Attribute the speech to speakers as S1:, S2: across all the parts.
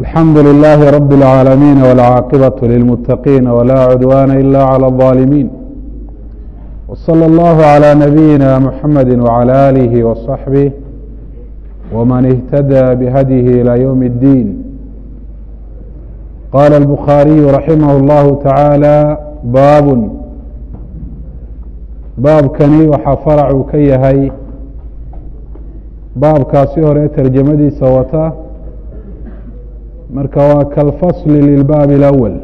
S1: الحمد لله رب العالمين والعاقبة للمتقين ولا عدوان إلا على الظالمين وصلى الله على نبينا محمد وعلى آله وصحبه ومن اهتدى بهديه إلى يوم الدين قال البخاري رحمه الله تعالى باب baabkani waxaa faracu ka yahay baabkaasi hore tarjamadiisa wata marka waa kalfasli lilbaab اlأwl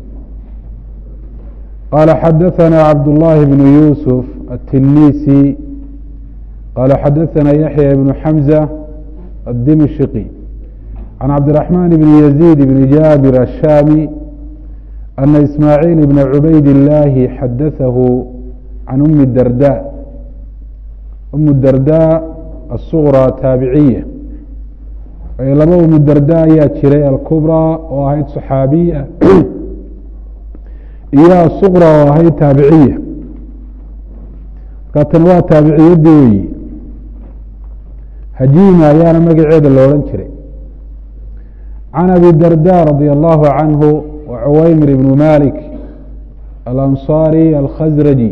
S1: qala xadaثana cabdالlahi bn yusuf الtinisi qala xadaثana yaحya bn xamزة الdimشqي عan cabdiرaحman bn يزيد bn jabir الshami أna ismaaعيil bn cubayd الlahi xadaثahu can umi darda umu darda asuqraa taabiciya laba umu darda ayaa jiray alkubraa oo ahayd saxaabiya iyo asuqra oo ahayd taabiciya marka tani waa taabiciyadii weyi hajiima ayaana magaceeda lo odhan jiray can abi darda radi allahu canhu wa cuwaymir ibnu malik alanصari alkhasraji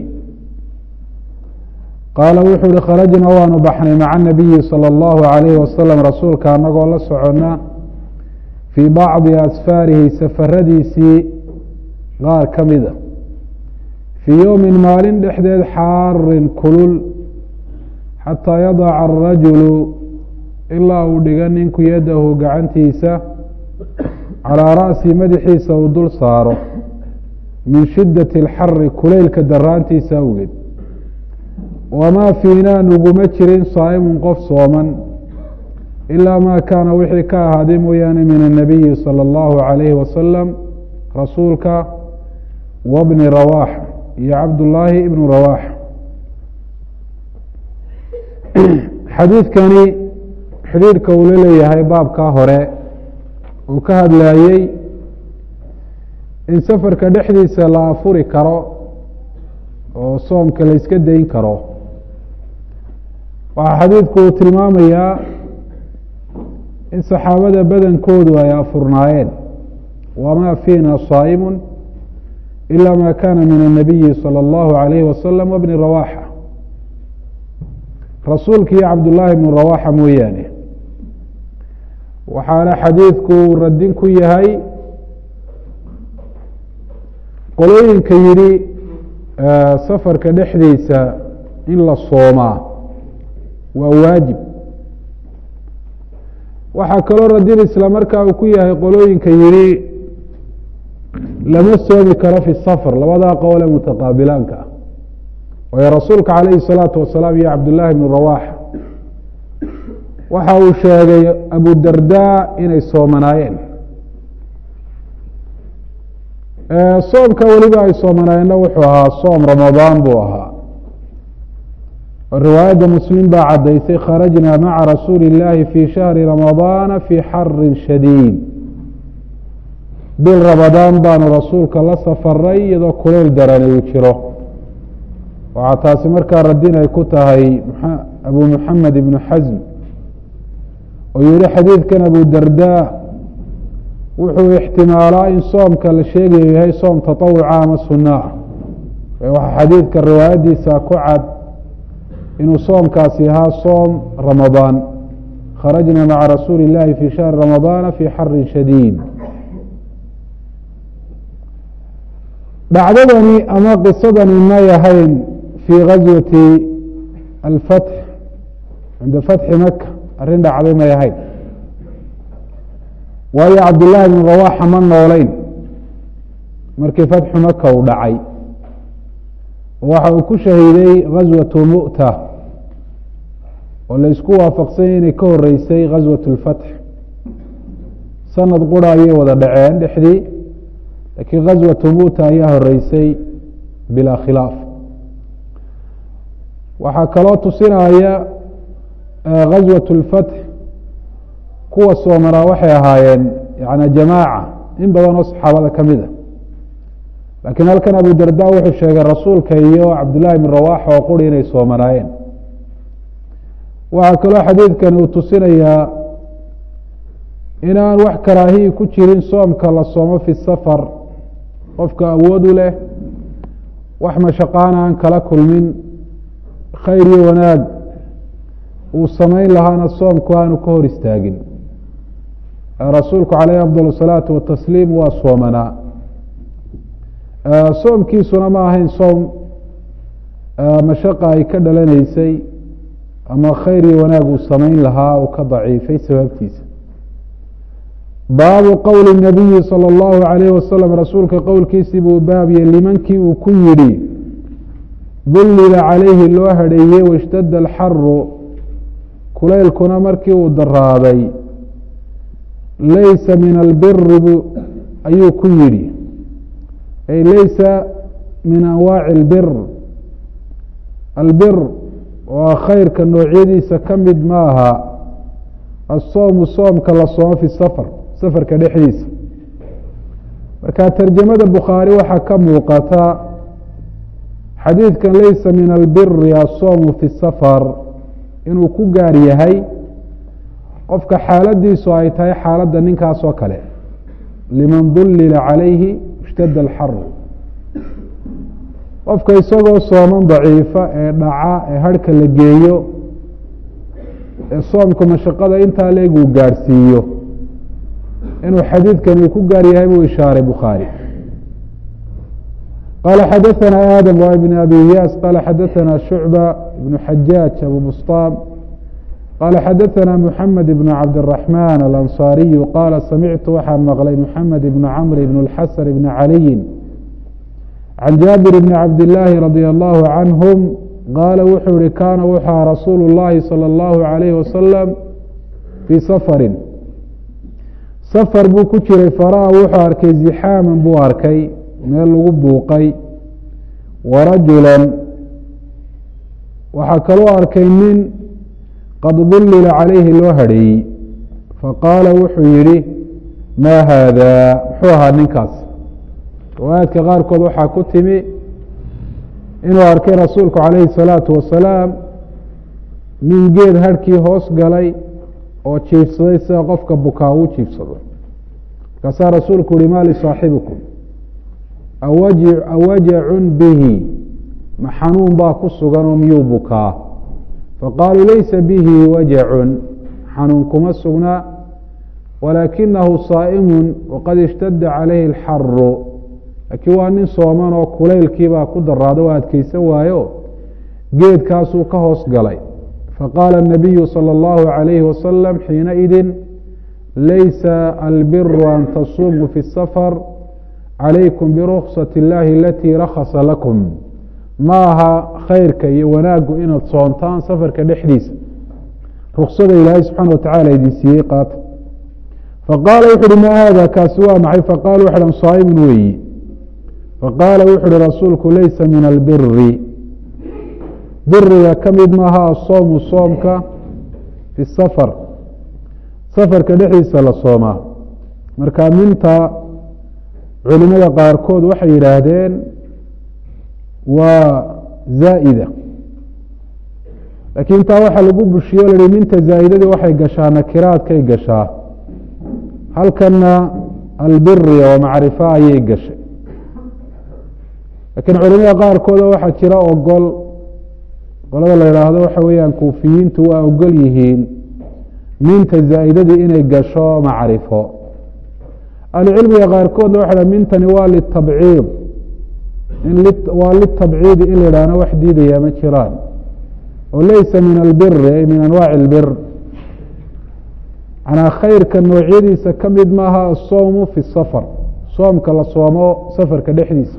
S1: qaala wuxuu uhi kharajna waanu baxnay maca nabiyi salى اllahu عalayhi wasalam rasuulka anagoo la socona fii bacdi asfaarihi safaradiisii qaar ka mida fii yowmi maalin dhexdeed xaarin kulul xataa yadaca arajulu ilaa uu dhiga ninku yadahu gacantiisa calىa ra'si madaxiisa uu dul saaro min shidaةi اlxari kulaylka daraantiisa awgeed wamaa fiinaa nuguma jirin saa'imun qof sooman ilaa maa kaana wixii ka ahaaday mooyaane min annabiyi salى اllahu عalayhi wasalam rasuulka wabni rawaaxa iyo cabdullaahi ibnu rawaaxa xadiidkani xidhiidhka uu la leeyahay baabkaa hore uu ka hadlayey in safarka dhexdiisa la afuri karo oo soomka la iska dayn karo waxaa xadiidku uu tilmaamayaa in saxaabada badankoodu ay afurnaayeen wamaa fiina saa'imu ila ma kana min الnabiyi salى اllahu عalayhi wasalam wbni rawaxa rasuulka iyo cabdullaahi bnu rawaxa mooyaane waxaana xadiidku radin ku yahay qolooyinka yidhi safarka dhexdiisa in la soomaa waa waajib waxaa kaloo radin isla markaa uu ku yahay qolooyinka yidhi lama soomi karo fi safar labadaa qowle mutaqaabilaanka ah waayo rasuulka calayhi الsalaatu wasalaam iyo cabdullaahi bnu rawaxa waxa uu sheegay abu darda inay soomanaayeen soomka weliba ay soomanaayeenna wuxuu ahaa soom ramadaan buu ahaa riwaayadda muslim baa caddaysay kharajna maca rasuuli اllaahi fi shahri ramadaana fi xarin shadiid bil ramadaan baanu rasuulka la safaray iyadoo kuleyl darani uu jiro waxaa taasi markaa radin ay ku tahay abu muxamed ibnu xasm oo yihi xadiidkan abu darda wuxuu ixtimaalaa in soomka la sheegayo yahay soom taطawuca ama suna ah waxaa xadiidka riwaayadiisa ku cad inuu soomkaasi ahaa soom ramadaan kharajna maca rasuuli اllahi fi shahri ramadaana fi xarin shadiid dhacdadani ama qisadani may ahayn fii gaswati alfatx cinda fatxi maka arrin dhacday may ahayn waayo cabdullaahi bnu rawaxa ma nooleyn markii fatxu maka uu dhacay waxa uu ku shahiiday gaswatu mu'ta oo la isku waafaqsanya inay ka horeysay gaswat اlfatx sanad qura ayay wada dhaceen dhexdii laakiin gaswatu mu'ta ayaa horeysay bilaa khilaaf waxaa kaloo tusinaya gaswat اlfatx kuwa soomanaa waxay ahaayeen yani jamaaca in badan oo saxaabada ka mid a laakiin halkan abu darda wuxuu sheegay rasuulka iyo cabdullaahi bn rawaxa oo quri inay soomanaayeen waxaa kaloo xadiidkani uu tusinayaa inaan wax karaahiyi ku jirin soomka la soomo fi safar qofka awoodu leh wax mashaqaana aan kala kulmin khayr iyo wanaag uu samayn lahaana soomku aanu ka hor istaagin rasuulku caleyhi afdal الsalaatu watasliim waa soomanaa soomkiisuna ma ahayn soom mashaqa ay ka dhalanaysay ama khayr iyo wanaag uu samayn lahaa uu ka daciifay sababtiisa baabu qowli الnabiyi salى اllahu عalayh wasalam rasuulka qowlkiisii buu baabye limankii uu ku yidhi dullila calayhi loo hadheeyey waاshtada alxaru kulaylkuna markii uu daraaday laysa min albiri bu ayuu ku yidhi ay laysa min anwaaci اlbir albir waa khayrka noocyadiisa ka mid ma aha asoomu soomka la soomo fi safar safarka dhexdiisa marka tarjamada bukhaari waxaa ka muuqata xadiidkan laysa min albiri asoomu fi safar inuu ku gaar yahay qofka xaaladiisu ay tahay xaaladda ninkaas oo kale liman dullila calayhi ishtadda alxaru qofka isagoo sooman daciifa ee dhaca ee harhka la geeyo ee soomka mashaqada intaa leeg uu gaadhsiiyo inuu xadiidkan uu ku gaar yahay buu ishaaray bukhaari qala xadaثna aadam wa ibn abi iyaas qala xadaثna shucba ibn xajaaj abu bustaam qala xadaثna mحamed ibn cabdالرaحman alanصariyu qala samictu waxaan maqlay mxamed ibn cmr ibn اlxasan ibn caliyi can jaabir bni cabdillaahi radia allahu canhum qaala wuxuu yihi kaana wuxua rasuulu اllahi salى اllahu عalayhi wasalam fii safarin safar buu ku jiray fara-a wuxuu arkay zixaaman buu arkay meel lagu buuqay warajulan waxaa kaloo arkay nin qad dullila calayhi loo hadheeyey faqaala wuxuu yihi maa haada muxuu ahaa ninkaas riwaayaadka qaarkood waxaa ku timi inuu arkay rasuulku calayhi الsalaatu wasalaam nin geed harhkii hoos galay oo jiifsaday sida qofka bukaa uu jiifsado markaasaa rasuulku uhi ma lisaaxibikum awajacun bihi ma xanuun baa ku sugan oo miyuu bukaa faqaaluu laysa bihi wajacun xanuun kuma sugnaa walaakinahu saa'imun waqad ishtada calayhi اlxaru laakiin waa nin sooman oo kulaylkiibaa ku daraado oo adkeysan waayo geedkaasuu ka hoos galay faqaala الnabiyu salى اllahu عalayhi wasalam xiinaidin laysa albiru an tasumuu fi الsafar calaykum biruksati اllahi alatii rakhasa lakum ma aha khayrka iyo wanaaggu inaad soontaan safarka dhexdiisa ruksada ilaahay subxaana watacala idin siiyey qaata faqaala wuxu uhi ma haada kaasi waa maxay faqala wuxu han saaimun weeyi faqaala wuxu uhi rasuulku laysa min albiri biriga ka mid maaha asoomu soomka fi safar safarka dhexdiisa la soomaa marka minta culimada qaarkood waxay yidhaahdeen waa zaa'ida laakiin taa waxaa lagu bushiyo o la hi minta zaa'idadii waxay gashaa nakiraadkay gashaa halkana albiri oo macrifo ayay gashay laakiin culimada qaarkooda waxaa jira ogol qolada la yidhaahdo waxa weeyaan kuufiyiintu waa ogol yihiin minta zaa'idadii inay gasho macrifo ahlucilmiga qaarkoodna waxa mintani waa litabciid waa litabciidi in la yidhahno wax diidaya ma jiraan oo laysa min albiri ay min anwaaci اlbir manaa khayrka noocyadiisa ka mid maaha asoomu fi safar soomka la soomo safarka dhexdiisa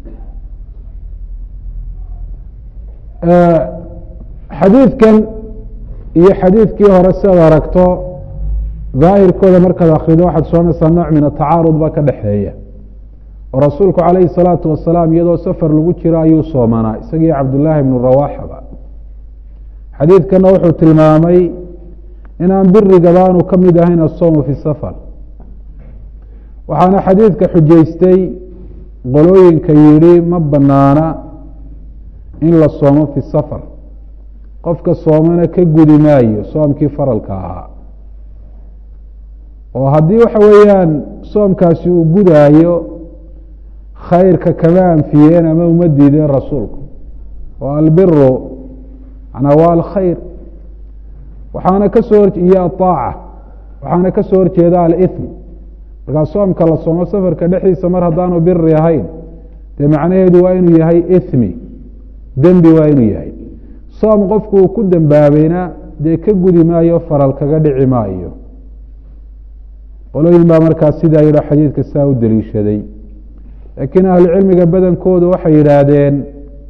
S1: xadiidkan iyo xadiidkii hore sidaad aragto daahirkooda markaad akrido waxaad soonaysaa nooc min atacaarud baa ka dhexeeya oo rasuulku calayhi الsalaatu wasalaam iyadoo safar lagu jiro ayuu soomanaa isagii cabdullaahi bnu rawaaxaba xadiidkana wuxuu tilmaamay inaan birigabaanu ka mid ahayn asoomu fi safar waxaana xadiidka xujaystay qolooyinka yidhi ma banaana in la soomo fi safar qofka soomana ka gudi maayo soomkii faralka ahaa oo haddii waxa weeyaan soomkaasi uu gudaayo khayrka kama anfiyeen ama uma diideen rasuulku oo albiru manaa waa alkhayr waxaana ka soo iyo aaaca waxaana ka soo horjeeda alithm markaa soomka la soomo safarka dhexdiisa mar haddaanu biri ahayn dee macnaheedu waa inuu yahay ithmi dembi waa inuu yahay soom qofku uu ku dembaabayna dee ka gudi maayo faral kaga dhici maayo qolooyin baa markaa sidaa yidho xadiidka saa u deliishaday laakiin ahlucilmiga badankoodu waxay yidhaahdeen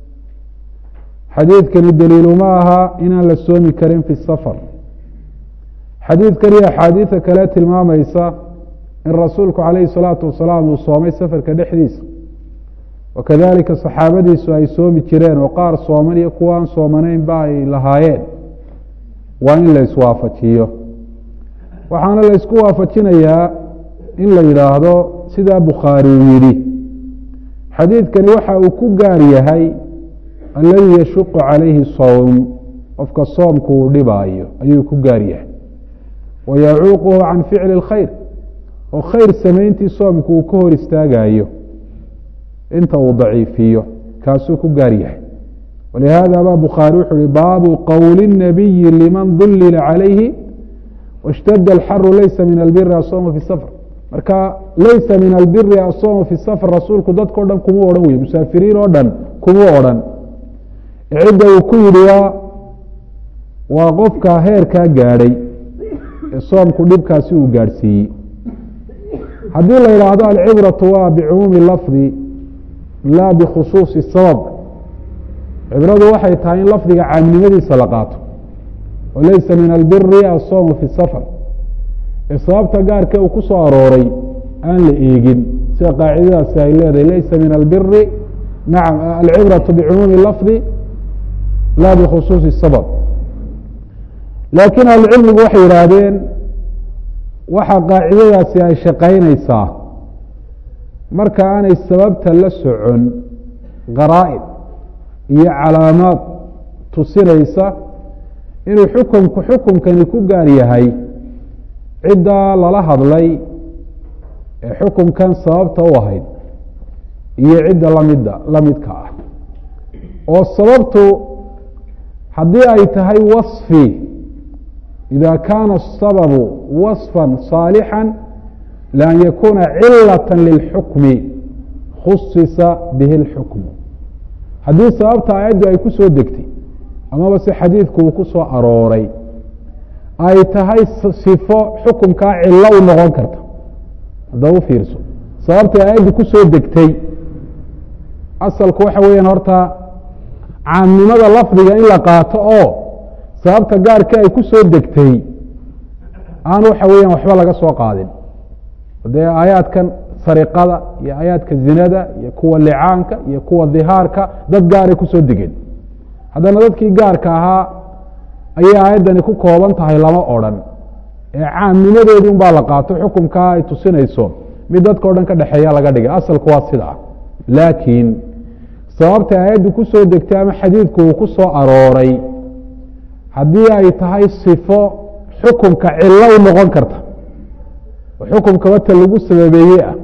S1: xadiidkani daliilu ma aha inaan la soomi karin fi safar xadiidkan iyo axaadiida kale tilmaamaysa in rasuulku calayhi salaatu wasalaam uu soomay safarka dhexdiisa wakadalika saxaabadiisu ay soomi jireen oo qaar sooman iyo kuwa aan soomanaynba ay lahaayeen waa in la iswaafajiyo waxaana la isku waafajinayaa in la yidhaahdo sidaa bukhaari uu yidhi xadiidkani waxa uu ku gaar yahay alladii yashuqu calayhi sowm qofka soomku uu dhibaayo ayuu ku gaar yahay wa yacuuquhu can ficli اlkhayr oo khayr samayntii soomku uu ka hor istaagayo inta uu daciifiyo kaasuu ku gaar yahay walihaada ba bukhaari wuxuu uhi baabu qowli الnabiyi liman dulila calayhi wاshtada alxaru laysa min albiri asoomu fi safr marka laysa min albiri asoomu fi safr rasuulku dadkao dhan kuma odhan wey musaafiriin oo dhan kuma odhan cidda uu ku yidhi waa waa qofka heerkaa gaadhay ee soomku dhibkaasi uu gaadhsiiyey haddii la yidhaahdo alcibratu waa bicumuumi lafdi laa bikhusuusi sabab cibradu waxay tahay in lafdiga caamnimadiisa la qaato oo laysa min albiri asoomu fi safar ee sababta gaarka uu ku soo arooray aan la eegin sida qaacidadaasi ay leedahay laysa min albiri nacam alcibratu bicumuumi lafdi laa bikhusuusi sabab laakiin ahlucilmigu waxay yidhaahdeen waxa qaacidadaasi ay shaqaynaysaa marka aanay sababta la socon qaraa'id iyo calaamaad tusinaysa inuu xukunku xukunkani ku gaar yahay ciddaa lala hadlay ee xukunkan sababta u ahayd iyo cidda lamida la midka ah oo sababtu haddii ay tahay wasfi ida kaana asababu wasfa صaalixا lian yakuna cilaة lilxukmi khusisa bihi اlxukmu haddii sababta aayaddu ay ku soo degtay amaba se xadiidku uu ku soo arooray ay tahay sifo xukumkaa cilo u noqon karta hadda u fiirso sababtay aayaddu ku soo degtay asalku waxa weeyaan horta caamnimada lafdiga in la qaato oo sababta gaarka ay ku soo degtay aan waxa weeyaan waxba laga soo qaadin dee aayaadkan sariqada iyo aayaadka zinada iyo kuwa licaanka iyo kuwa dihaarka dad gaaray kusoo degeen haddana dadkii gaarka ahaa ayay aayaddani ku kooban tahay lama odrhan ee caamnimadeedii un baa la qaato xukunkaa ay tusinayso mid dadka o dhan ka dhexeeya laga dhigay asalku waa sida ah laakiin sababta aayaddu ku soo degtay ama xadiidku uu ku soo arooray haddii ay tahay sifo xukunka cilo u noqon karta oo xukunka wata lagu sababeeye ah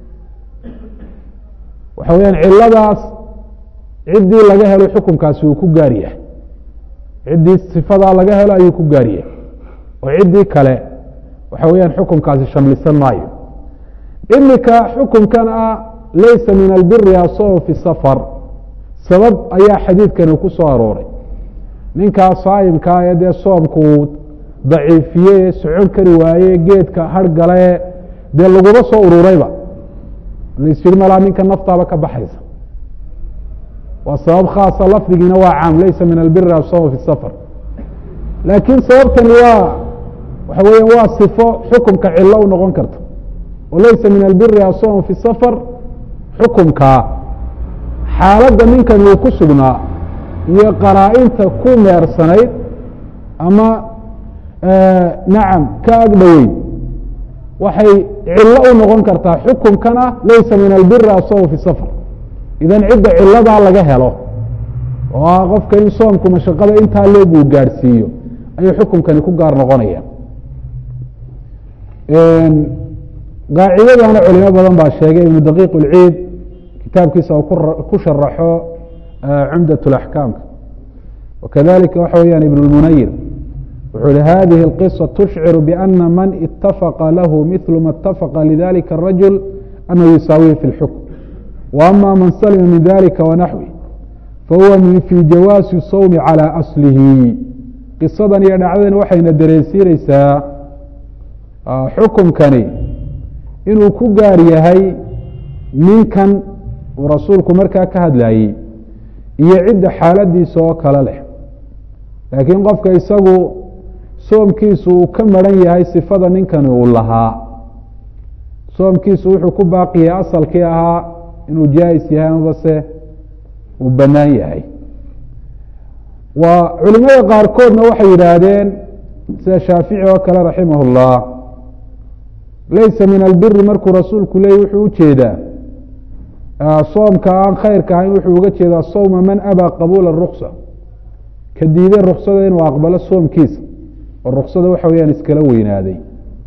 S1: waxa weyaan ciladaas ciddii laga helo xukunkaasi uu ku gaar yahay ciddii sifadaa laga helo ayuu ku gaar yahay oo ciddii kale waxa weyaan xukunkaasi shamlisan maayo imika xukunkan ah laysa min albiri asoom fi safar sabab ayaa xadiidkani ku soo arooray ninkaa saayimkaa ee dee soomkuu daciifiye socon kari waaye geedka hargale dee laguma soo ururayba laisyihi malaa ninka naftaaba ka baxaysa waa sabab khaasa lafdigiina waa caam laysa min albiri asoom fi safar laakiin sababtani waa waxa weya waa sifo xukumka cilo u noqon karta oo laysa min albiri asoom fi safar xukumkaa xaaladda ninkan uu ku sugnaa iyo qaraa-inta ku meersanayd ama nacam ka ag dhoweyd waxay cilo u noqon kartaa xukunkana laysa min albiri asoom fi safar idan cidda ciladaa laga helo oo ah qofka in soomku mashaqada intaa leeg uu gaadhsiiyo ayuu xukunkani ku gaar noqonaya qaacidadana culimo badan baa sheegay ibnu daqiiq اlciid kitaabkiisa uu ku sharaxo cumdaة اlaxkaamka wakadalika waxa weyaan ibn اlmunayir wuxuu hi hadihi اlqiصة tushcir bأna man itafaqa lahu mil ma اtafaqa lidalika الrajul anahu yusaawihi fi اlxukm وama man salima min dalika wanaxwi fahuwa fi jawaasi sawmi calى aslihi qisadan iyo dhacdadan waxayna dareensiineysaa xukumkani inuu ku gaar yahay ninkan uu rasuulku markaa ka hadlayey iyo cidda xaaladiisa oo kale leh laakiin qofka isagu soomkiisu uu ka maran yahay sifada ninkani uu lahaa soomkiisu wuxuu ku baaqiyay asalkii ahaa inuu jaais yahay amabase uu bannaan yahay waa culimada qaarkoodna waxay yidhaahdeen sida shaafici oo kale raximah اllah laysa min albiri markuu rasuulku leeyay wuxuu ujeedaa soomka aan khayrka ahayn wuxuu uga jeedaa sawma man abaa qabuula ruksa ka diiday ruksada inuu aqbalo soomkiisa oo ruksada waxa weyaan iskala weynaaday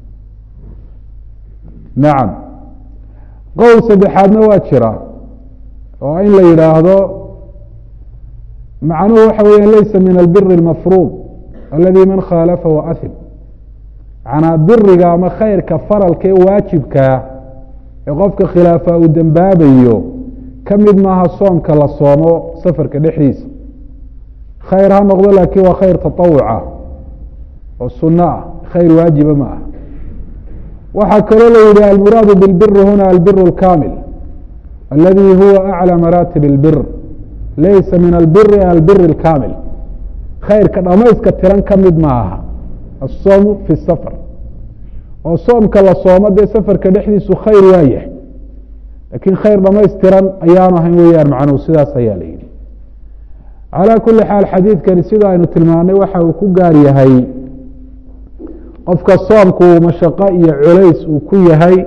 S1: nacam qowl saddexaadna waa jira oo in la yidhaahdo macnuhu waxa weya laysa min albiri اlmafruud aladi man khaalafahu ahim macnaa biriga ama khayrka faralka ee waajibkaa ee qofka khilaafa uu dembaabayo ka mid maaha soomka la soomo safarka dhexdiisa khayr ha noqdo laakiin waa khayr taطawuca oo suno ah khayr waajiba ma ah waxaa kaloo la yihi almuraadu biاlbiri huna albir اlkamil aladi huwa aclى maraatib اlbir laysa min albiri albir اlkamil khayrka dhamayska tiran ka mid ma aha asoomu fi safar oo soomka la soomo dee safarka dhexdiisu khayr waa yahay laakiin khayr dhamaystiran ayaanu ahayn weeyaan macnuhu sidaas ayaa la yihi calaa kuli xaal xadiidkani sida aynu tilmaanay waxa uu ku gaar yahay qofka soomku mashaqo iyo culays uu ku yahay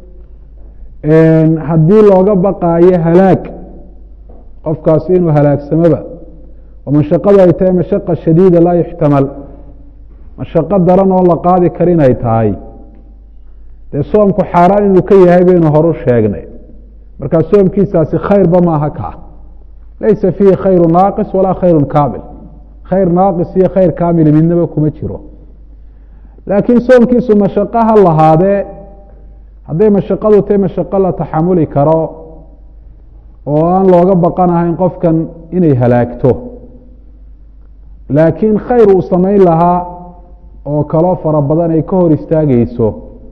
S1: haddii looga baqaayo halaag qofkaasi inuu halaagsamoba oo mashaqadu ay tahay mashaqa shadiida laa yuxtamal mashaqo daran oo la qaadi kar inay tahay dee soomku xaaraan inuu ka yahay baynu horu sheegnay markaa soomkiisaasi khayrba maaha kaa laysa fiihi khayru naaqis walaa khayru kaamil khayr naaqis iyo khayr kaamili midnaba kuma jiro laakiin soomkiisu mashaqo ha lahaadee hadday mashaqadu tahay mashaqo la taxamuli karo oo aan looga baqanahayn qofkan inay halaagto laakiin khayr uu samayn lahaa oo kaloo fara badan ay ka hor istaageyso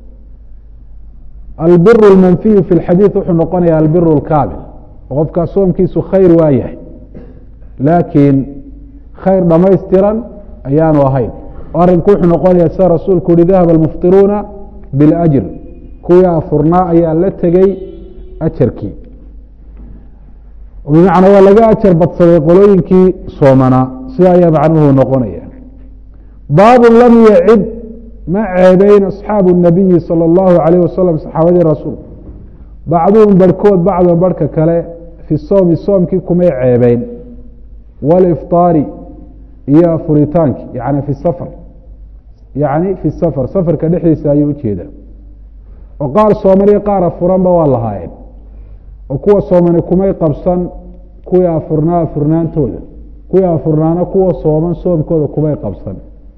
S1: albiru اlmanfiyu fi اlxadiid wuxuu noqonaya albiru اlkaamil oo qofkaa soomkiisu khayr waa yahay laakiin khayr dhamaystiran ayaanu ahayn oo arrinku wuxuu noqonaya sida rasuulku uhi dahaba almuftiruuna biاlajr kuwii afurnaa ayaa la tegey ajarkii bimacnaa waa laga ajar badsaday qolooyinkii soomanaa sida ayaa macnuhu noqonaya baabu lam yacib ma ceebeyn asxaabu الnabiyi salى اllahu alayh wasalam saxaabadii rasuul bacduhum barhkood bacdan barhka kale fi soomi soomkii kumay ceebeyn wاlifطaari iyo afuritaankii yani fi safar yani fi safar safarka dhexdiisa ayuu ujeeda oo qaar sooman iyo qaar afuranba waa lahaayeen oo kuwa soomani kumay qabsan kuwii afurnaa afurnaantooda kuwii afurnaana kuwa sooman soomkooda kumay qabsan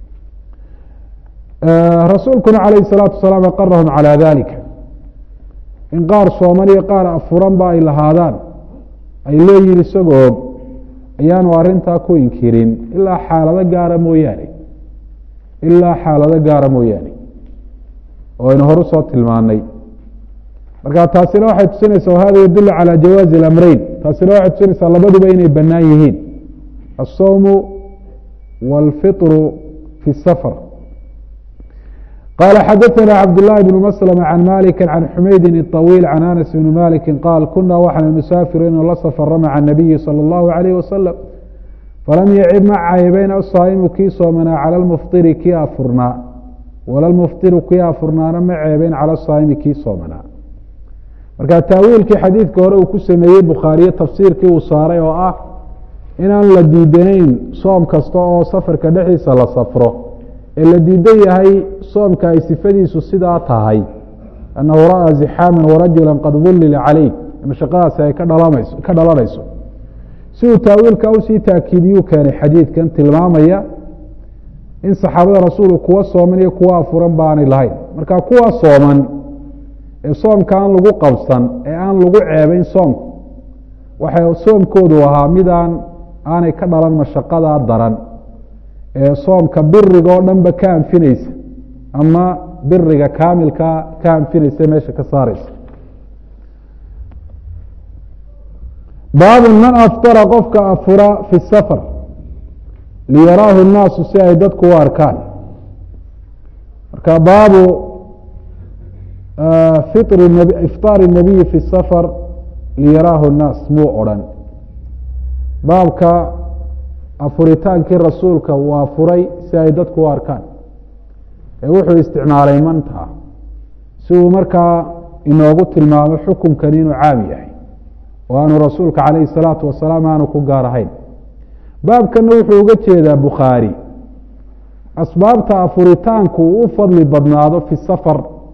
S1: rasuulkuna calayh الsalaatu wasalaam aqarahum calى dalika in qaar sooman iyo qaar afuranba ay lahaadaan ay leeyihin isagoo og ayaanu arintaa ku inkirin ilaa xaalado gaara mooyaane ilaa xaalado gaara mooyaane oo aynu horu soo tilmaanay marka taasina waxay tusinaysaa wahada yadulu calى jawaazi اlamreyn taasina waxay tusinaysaa labaduba inay banaan yihiin الsawmu wاlfiطru fi الsafr qala xadaثna cabdالlahi bn mslm can maliki can xumaydin الطawiil can anas bni maliki qaal kuna waxaan nusaafiru la safra maca الnabiyi salى اllahu عalayh wasalam falam yacib ma caybeyn asaa'imu kii soomanaa cala lmuftiri kii afurnaa wala lmuftiru kii afurnaana ma ceebeyn cala saa'imi kii soomanaa marka taawiilkii xadiidka hore uu ku sameeyey bukhaariye tafsiirkii uu saaray oo ah inaan la diidanayn soom kasta oo safarka dhexdiisa la safro ee la diidan yahay soomka ay sifadiisu sidaa tahay annahu ra'aa zixaaman warajula qad dullila calayh mashaqadaasi ay ka dhalamayso ka dhalanayso si uu taawiilka usii taakiidiyuu keenay xadiidkan tilmaamaya in saxaabada rasuulku kuwa sooman iyo kuwa afuran baanay lahayn marka kuwa sooman ee soomka aan lagu qabsan ee aan lagu ceebayn soomku waxay soomkoodu ahaa midaan aanay ka dhalan mashaqadaa daran ee soomka biriga oo dhan ba ka anfinaysa ama biriga kaamilka ka anfinaysa meesha ka saareysa baabu man aftara qofka afura fi safar liyaraahu الnaasu si ay dadku u arkaan marka baabu ifطaar الnabiyi fi safar liyaraahu الnaas muu odhan baabka afuritaankii rasuulka uu afuray si ay dadku u arkaan ee wuxuu isticmaalay manta si uu markaa inoogu tilmaamo xukunkan inuu caam yahay oo aanu rasuulka calayhi الsalaatu wasalaam aanu ku gaar ahayn baabkana wuxuu uga jeedaa bukhaari asbaabta afuritaanku uu u fadli badnaado fi safar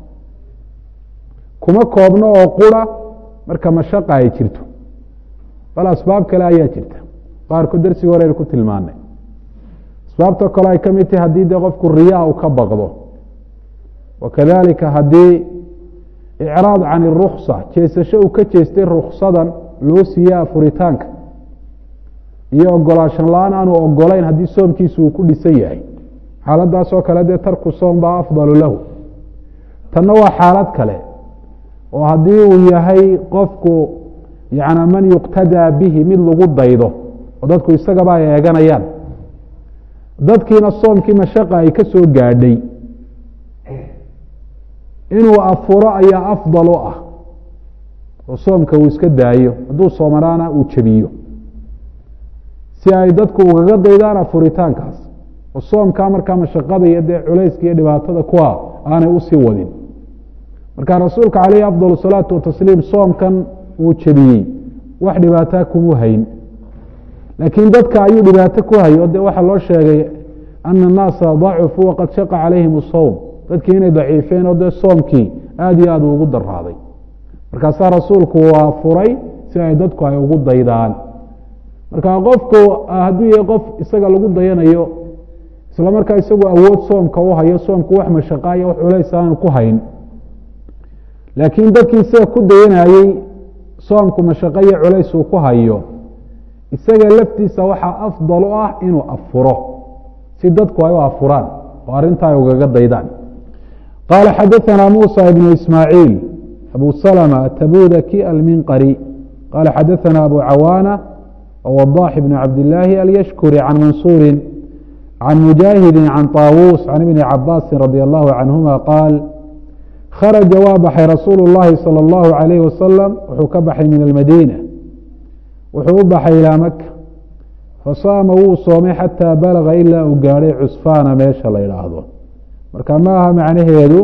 S1: kuma koobno oo qura marka mashaqa ay jirto bal asbaab kale ayaa jirta qaarkood darsigii hore aynu ku tilmaanay asbaabta kale ay ka mid tahay haddii dee qofku riyaa u ka baqdo wakadalika haddii icraad can iruksa jeesasho uu ka jeestay ruksadan loo siiye afuritaanka iyo ogolaashan la-aan aanu ogolayn haddii soomkiisu uu ku dhisan yahay xaaladaas oo kale dee tarku soom baa afdalu lahu tanna waa xaalad kale oo haddii uu yahay qofku yana man yuqtadaa bihi mid lagu daydo oo dadku isagaba ay eeganayaan dadkiina soomkii mashaqa ay ka soo gaadhay inuu afuro ayaa afdal u ah oo soomka uu iska daayo hadduu soomanaana uu jebiyo si ay dadku ugaga daydaan afuritaankaas oo soomkaa markaa mashaqada iyo dee culayska iyo dhibaatada kuwa aanay usii wadin marka rasuulka caleyhi afdal salaatu watasliim soomkan uu jebiyey wax dhibaataa kumuu hayn laakiin dadka ayuu dhibaato ku hay o de waxaa loo sheegay ana annaasa dacufuu waqad shaqa calayhim asowm dadkii inay daciifeen oo dee soomkii aada iyo aad u ugu daraaday markaasaa rasuulku waa furay si ay dadku ay ugu daydaan marka qofku hadduu yahay qof isaga lagu dayanayo isla markaa isagu awood soomka u hayo soomku wax mashaqaa iyo wax culays aanu ku hayn laakiin dadkii isaga ku dayanayey soomku mashaqo iyo culays uu ku hayo isaga laftiisa waxaa afdal u ah inuu afuro si dadku ay u afuraan oo arrinta ay ugaga daydaan qaala xadaثana musa ibnu ismaaciil abu salma atabudaki alminqari qala xadaثana abu cawaana wadax ibn cabdillaahi alyashkuri can mansuuri can mujaahidi can طaawuus can ibni cabaasi radi allahu canhuma qaal kharaja waa baxay rasuulu اllahi salى اllahu عalayh wasalam wuxuu ka baxay min almadiina wuxuu u baxay ilaa maka fasaama wuu soomay xataa balaga ilaa uu gaadhay cusfaana meesha la yidhaahdo marka ma aha macnaheedu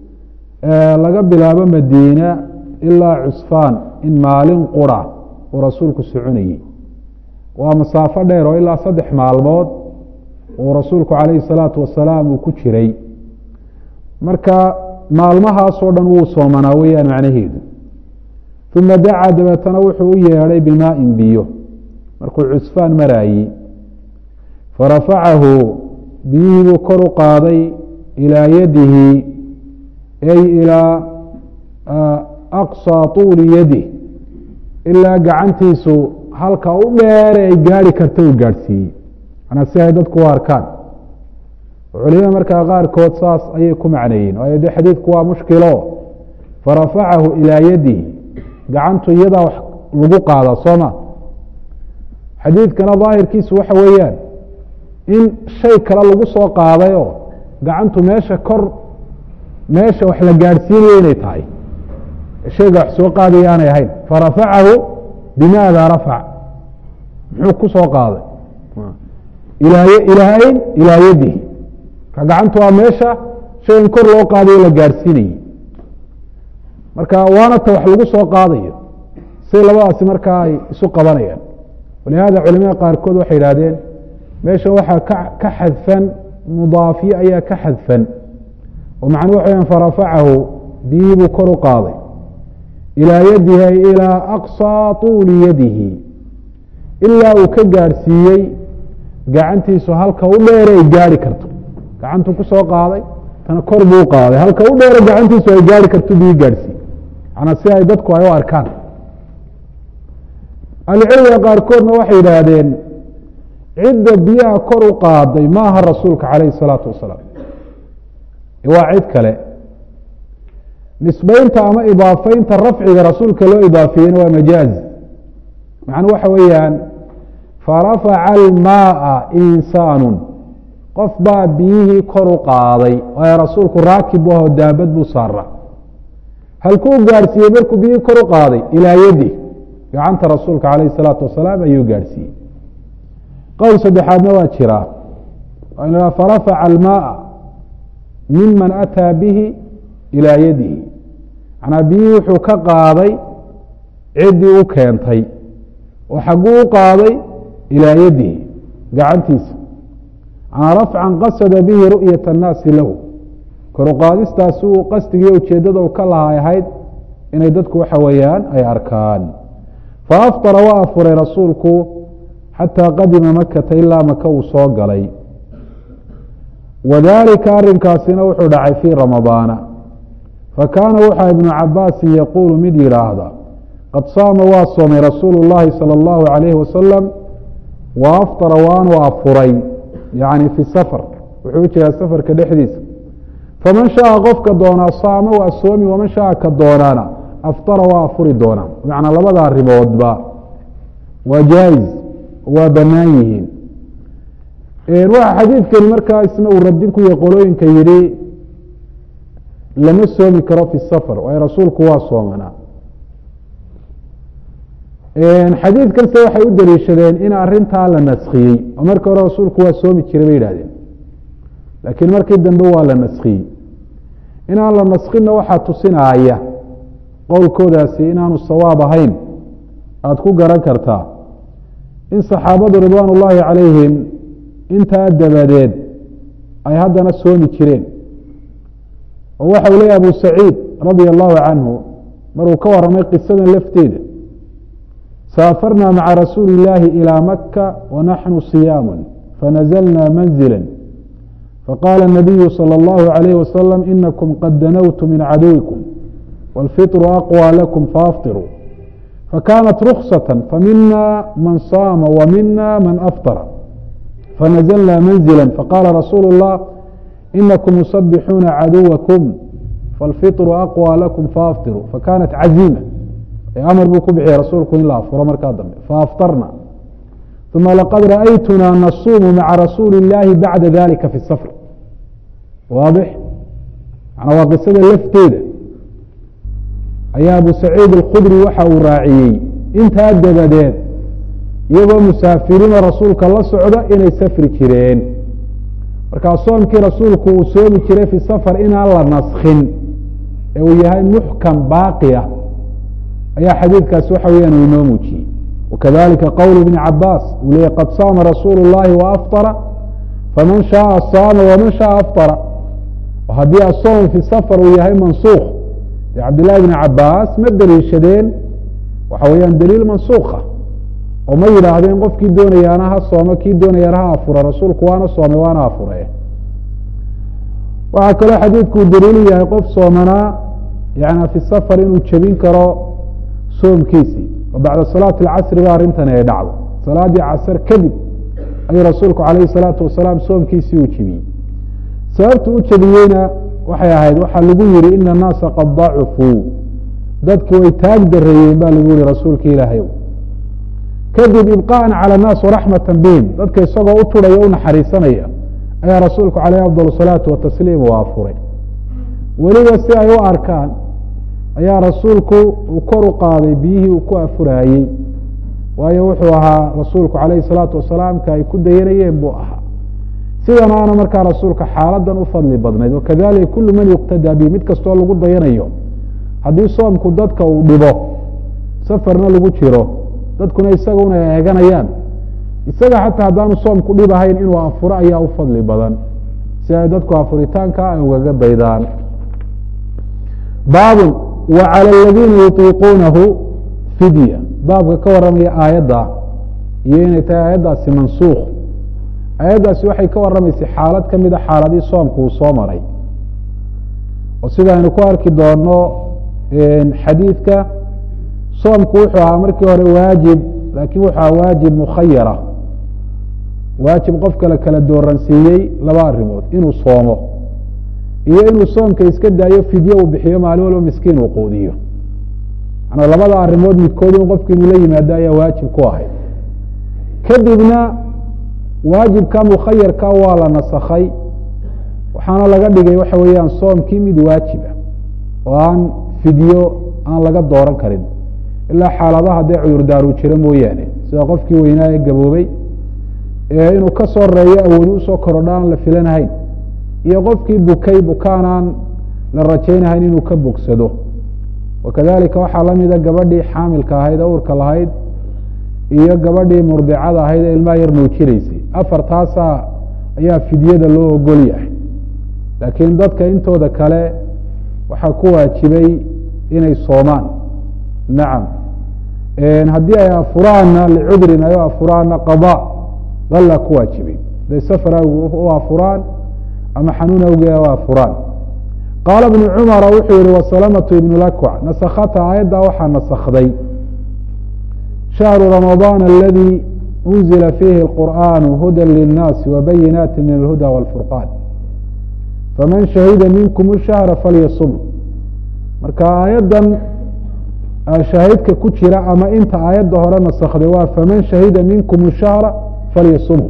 S1: laga bilaabo madiina ilaa cusfaan in maalin qura uu rasuulku soconayey waa masaafo dheer oo ilaa saddex maalmood uu rasuulku calayhi salaatu wasalaam uu ku jiray marka maalmahaasoo dhan wuu soomanaa weeyaan macnaheedu uma dacaa dabeetana wuxuu u yeedhay bimaain biyo markuu cusfaan maraayey farafacahu biyihii buu kor u qaaday ilaa yadihi ay ilaa aqsaa tuuli yadih ilaa gacantiisu halka u dheere ay gaari karta uu gaadhsiiyey manaa si ay dadku u arkaan culimada markaa qaarkood saas ayay ku macneeyeen waayo de xadiidku waa mushkilo farafacahu ilaa yadihi gacantu iyadaa wax lagu qaadaa sooma xadiidkana daahirkiisu waxa weeyaan in shay kale lagu soo qaadayoo gacantu meesha kor meesha wax la gaadhsiinayo inay tahay shayga wax soo qaadaya aanay ahayn farafacahu bimaada rafac muxuu ku soo qaaday ilaahayn ilaa yadihi ka gacantu waa meesha shaygan kor loo qaadayo la gaadhsiinayey marka waana ta wax lagu soo qaadayo say labadaasi markaa ay isu qabanayaan walihaada culimada qaarkood waxay idhahdeen meesha waxaa ka ka xadfan mudaafiye ayaa ka xadfan oo macnuu waxa weyaan farafacahu biyihii buu kor u qaaday ilaa yadihi ay ilaa aqsaa tuuli yadihi ilaa uu ka gaadhsiiyey gacantiisu halka u dheere ay gaari karto gacantuu ku soo qaaday tana kor buu qaaday halka u dheere gacantiisu ay gaari karto biyi gaadhsiiye manaa si ay dadku ay u arkaan ahlucilmiga qaarkoodna waxay yidhaahdeen cidda biyaha kor u qaaday ma aha rasuulka calayhi salaatu wasalaam waa cid kale nisbeynta ama idaafeynta rafciga rasuulka loo idaafeeyena waa majaaz macnuu waxa weeyaan farafaca almaaa insaanu qof baa biyihii kor u qaaday waayo rasuulku raakib u ahoo daabad buu saara halkuu gaadhsiiyey markuu biyihii kor u qaaday ilaa yadi gacanta rasuulka calayhi salaatu wasalaam ayuu gaadhsiiyey qowl saddexaadna waa jiraa a farafaca almaaa miman ataa bihi ilaa yadihi manaa biyihii wuxuu ka qaaday ciddii u keentay oo xagguu u qaaday ilaa yadihi gacantiisa manaa rafcan qasada bihi ru'yat annaasi lahu koruqaadistaasi uu qasdigiiyo ujeeddada u ka lahay ahayd inay dadku waxa weeyaan ay arkaan faafطara waa afuray rasuulku xataa qadima makata ilaa maka uu soo galay wadalika arinkaasina wuxuu dhacay fii ramadaana fakaana waxaa ibnu cabaasin yaquulu mid yidhaahda qad saama waa soomay rasuulu llahi salى اllahu alayhi wasalam wa aftara waanu afuray yani fi safar wuxuu u jiraa safarka dhexdiisa faman shaaa qofka doonaa saama waa soomi waman shaaa ka doonaana aftara waa afuri doonaa macnaa labada arrimoodba waa jaa'iz waa bannaan yihiin waxa xadiidkani markaa isna uu radin ku yahay qolooyinka yidhi lama soomi karo fi safar waayo rasuulku waa soomanaa xadiidkanse waxay u daliishadeen in arintaa la naskiyey oo markii hore rasuulku waa soomi jiray bay yihahdeen laakiin markii dambe waa la naskiyey inaan la naskinna waxaa tusinaaya qowlkoodaasi inaanu sawaab ahayn aada ku garan kartaa in saxaabadu ridwaan ullaahi calayhim intaa dabadeed ay haddana soomi jireen oo waxa uu leeyahy abu saciid radia allahu canhu maruu ka waramay qisadan lafteeda saafarna maca rasuuli illaahi ilىa maka wanaxnu siyaamu fanazlna manzila faqaala الnabiyu salى اllahu عalayh wasalam inakum qad danowtu min caduwikum wاlfiطru aqwى lakum faafطiruu fakanat ruksaة famina man saama wamina man aftara fanazlna manzila faqala rasuulu الlah inakum musabixuuna caduwakum faاlfiطru aqwى lakum faafطiruu fakanat caziima amar buu ku bixiyey rasuulku in la afuro markaa dambe faaftarna uma laqad ra'aytunaa nasuumu maca rasuuli اllaahi bacda dalika fi safr waadix manaa waa qisada lafteeda ayaa abu saciid alkhudri waxa uu raaciyey intaa dabadeed iyagoo musaafiriinoo rasuulka la socda inay safri jireen markaa soomkii rasuulku uu soomi jiray fi safar inaan la naskhin ee uu yahay muxkam baaqi ah ayaa xadiidkaasi waxa weyaan uu inoo muujiyey wakadalika qowl ibni cabaas uu leeyay qad saama rasuulu اllahi waaftara faman shaaa saama waman shaaa aftara haddii asoom fi safar uu yahay mansuukh dee cabdillahi bni cabaas ma deliishadeen waxa weeyaan daliil mansuukha oo ma yidhaahdeen qofkii doonayaana ha soome kii doonayaana ha afura rasuulku waana soomay waana afure waxaa kaloo xadiidku uu daliilu yahay qof soomanaa yani fi safar inuu jebin karo soomkiisii oo bacda salaati alcasri ba arrintani ay dhacdo salaaddii casr kadib ayuu rasuulku calayhi salaatu wasalaam soomkiisii uu jebiyey sababtu u jebiyeyna waxay ahayd waxaa lagu yihi ina annaasa qad dacufuu dadki way taag dareeyeen ba lagu yihi rasuulka ilaahay kadib ibqaءa calى الnaas waraxmata bihim dadka isagoo u turaya u naxariisanaya ayaa rasuulku calayh afضal الsalaatu watasliim u afuray weliba si ay u arkaan ayaa rasuulku uu kor u qaaday biyihii uu ku afuraayey waayo wuxuu ahaa rasuulku calayhi الsalaatu wasalaam ka ay ku dayanayeen buu ahaa sidan aana markaa rasuulka xaaladan u fadli badnayd wakadalika kulu man yuqtadaa bihi mid kastoo lagu dayanayo haddii soomku dadka uu dhibo safarna lagu jiro dadkuna isaguna ay eeganayaan isaga xataa haddaanu soomku dhib ahayn inuu afuro ayaa u fadli badan si ay dadku afuritaanka ay ugaga daydaan baabun wa calى aladiina yutiiquunahu fidya baabka ka waramaya aayadda iyo inay tahay aayaddaasi mansuukh aayaddaasi waxay ka waramaysay xaalad ka mida xaaladii soomku uu soo maray oo sidaaynu ku arki doono xadiidka soomku wuxuu ahaa markii hore waajib laakiin wuxuu ahaa waajib mukhayara waajib qofka la kala dooransiiyey laba arrimood inuu soomo iyo inuu soomka iska daayo fidye uu bixiyo maalin walba miskiin uu quudiyo manaa labada arrimood midkood in qofki inuu la yimaado ayaa waajib ku ahay kadibna waajibka mukhayarka waa la nasakhay waxaana laga dhigay waxa weeyaan soomkii mid waajib ah oo aan fidyo aan laga dooran karin ilaa xaaladaha dee cudurdaaru jiro mooyaane sida qofkii weynaa ee gaboobey ee inuu ka soo reeyo awoodi usoo korodho aan la filanahayn iyo qofkii bukay bukaanaan la rajaynahayn inuu ka bogsado wakadalika waxaa lamida gabadhii xaamilka ahayd ee uurka lahayd iyo gabadhii murdicada ahayd ee ilmaha yar nuujinaysay afartaasa ayaa fidyada loo ogol yahay laakiin dadka intooda kale waxaa ku waajibay inay soomaan nacam haddii ay afuraana licudrin ay afuraana qada alla ku waajibay haday safar awgi u afuraan ama xanuun awgee u afuraan qaala bnu cumara wuxuu yihi wasalamatu ibnu lakwac nasakhata aayaddaa waxaa nasakday shahru ramadaan aladi unzila fiihi اlqur'an huda linnaasi wabayinaati min alhuda wاlfurqan faman shahida minkum shahra falyasum marka aayaddan shaahidka ku jira ama inta aayadda hore nasakday waa faman shahida minkum shahra falyasumhu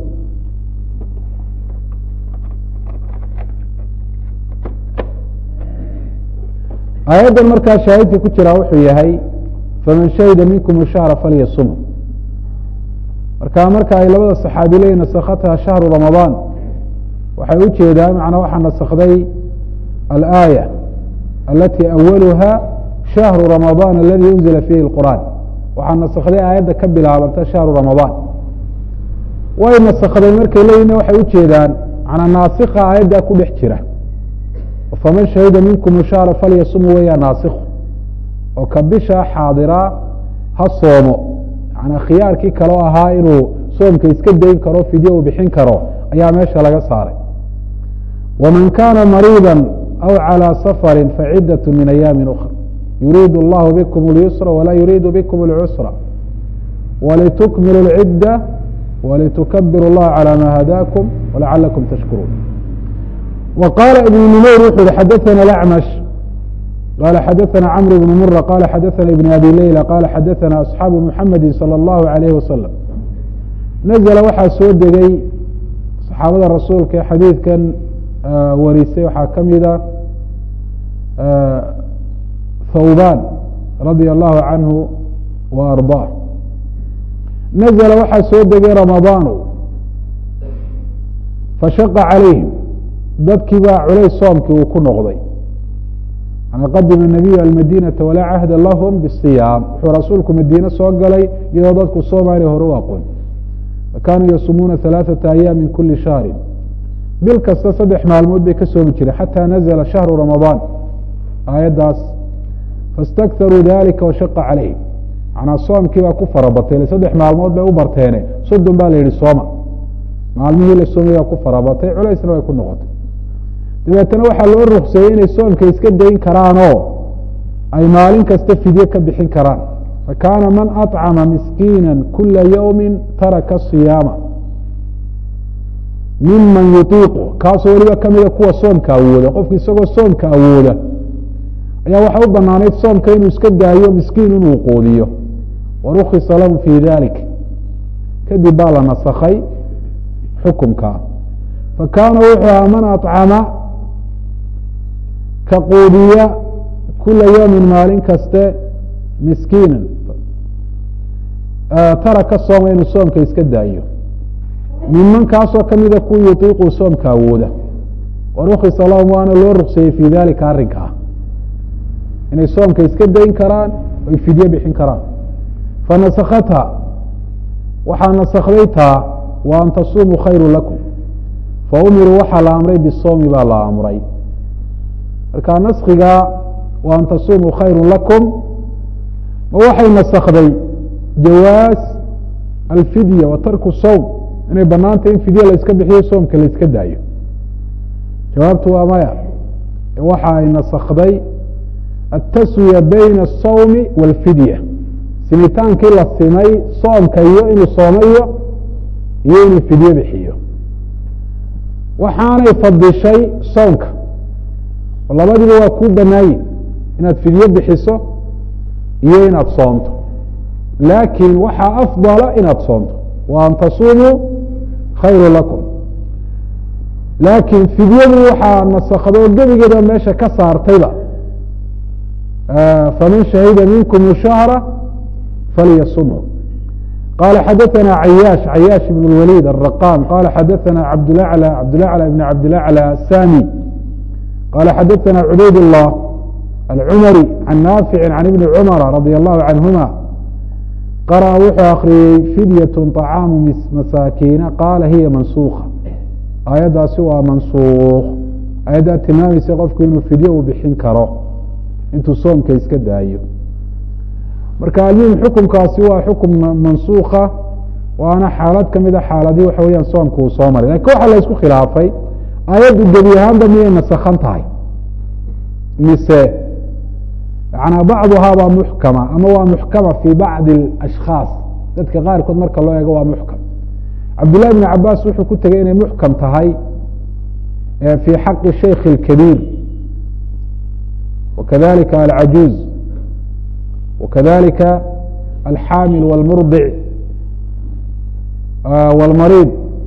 S1: aayaddan markaa shaahidka ku jira wuxuu yahay faman shahida minkum shahra falyasumhu marka marka ay labada saxaabi leeyihin nasakhatha shahru ramadaan waxay u jeedaan macnaa waxaa nasakday alaaya alati awaluha shahru ramadaan aladi unzila fiihi اlqur'an waxaa nasakday aayadda ka bilaabanta shahru ramadaan way nasakday markay leeyihin waxay u jeedaan manaa naasikha aayaddaa ku dhex jira faman shahida minkum shahra falyasumu weyaa naasikhu oo ka bisha xaadiraa ha soomo manaa khiyaarkii kaloo ahaa inuu soomka iska dayn karo fidye uu bixin karo ayaa meesha laga saaray waman kaana mariida aw calى safari facidaة min ayaami ukra yuriid اllahu bikm اlyusra walaa yuriidu bikm اlcusra walitukmilu اlcidda walitukabiru اllaha calى ma hadaakum walacalakum tashkuruun wa qaala ibn numayr wuxu uhi xadaثana acmash qala xadaثana cmr bn mura qala xadaثana ibn abi leyla qala xadaثana asxaabu muxamedi salى اllahu عalayh wasalam nazla waxaa soo degay saxaabada rasuulka ee xadiidkan warisay waxaa ka mida thawban radia allahu canhu wa arضaah nazla waxaa soo degay ramadaanu fashaqa calayhim dadkii baa culays soomkii uu ku noqday qadima nabiyu almadinata walaa cahda lahum bisiyaam wuxuu rasuulku madiine soo galay iyadoo dadku soomaaliya hore u aqoon kaanuu yasumuuna ثalaaثaةa ayaam min kuli shahri bil kasta saddex maalmood bay ka soomi jireen xatى nazla shahru ramadaan aayaddaas faاstakharuu dalika washaqa calayhim manaa soomkii baa ku farabatay saddex maalmood bay u barteene soddon baa la yihi sooma maalmihii la soomay baa ku farabatay culaysna way ku noqotay dabeetana waxaa loo rukseeyey inay soomka iska dayn karaanoo ay maalin kasta fidye ka bixin karaan fakaana man aطcama miskiina kula ywmi taraka صiyaama miman yuطiiqu kaasoo weliba kamida kuwa soomka awooda qofku isagoo soomka awooda ayaa waxaa u banaanayd soomka inuu iska daayo miskiin inuu quudiyo warukisa lahum fi dalik kadib baa la nasakhay xukumka fakaana wuxuu ahaa man aطcama ka quudiya kula ywmi maalin kaste miskiina taraka sooma inuu soomka iska daayo minman kaasoo kamida ku yuطiiqu soomka awooda warukisa lahum waana loo rukseeyey fi dalika arrinkaa inay soomka iska dayn karaan oy fidye bixin karaan fanasakhatha waxaa nasakday taa wa an tasumuu khayru lakum faumiruu waxaa la amray bisoomi baa la amray marka naskiga wa an tasumuu khayru lakum ma waxay nasakday jawaas alfidya wa tarku sowm inay banaantay in fidye la iska bixiyo soomka la iska daayo jawaabtu waa maya waxa ay nasakday ataswiya bayna الsawmi wاlfidya simitaankii la simay soomka iyo inuu soomayo iyo inuu fidye bixiyo waxaanay fadishay soomka oo labadiba waa kuu banaayin inaad fidye bixiso iyo inaad soomto laakiin waxaa afdala inaad soomto wa an tasumuu khayru lakum laakiin fidyadu waxaa nasakdo gebigeeda meesha ka saartayba faman shahida minkum shahra falyasumhu qala xadaثna cayaash cayaash ibn اwalid الraqam qala xadaثna cabdlعlى cabdlعlى ibn cabdilعlى sami qala xadaثna cubayd الlah alcumari can naafici can ibni cumara radi allahu canhuma qarأa wuxuu akriyey fidyaة طacaamu masaakiina qaala hiya mansuka aayaddaasi waa mansuuk aayaddaa tilmaamaysa qofku inuu fidye uu bixin karo intuu soomka iska daayo marka almuhim xukumkaasi waa xukum mansuuka waana xaalad kamid a xaaladii waxa weyaan soomka uu soo maray lakin waxaa la isku khilaafay aayaddu gebi ahaanba miyay nasakhan tahay mise yanaa bacduhaa waa muxkama ama waa muxkama fi bacdi ashkhaas dadka qaarkood marka loo eego waa muxkam cabdالlahi بn cabaas wuxuu ku tegey inay muxkam tahay fي xaqi shaykh الkabiir wakadalika alcajuuz wakadalika alxaamil wاlmurdic wاlmariid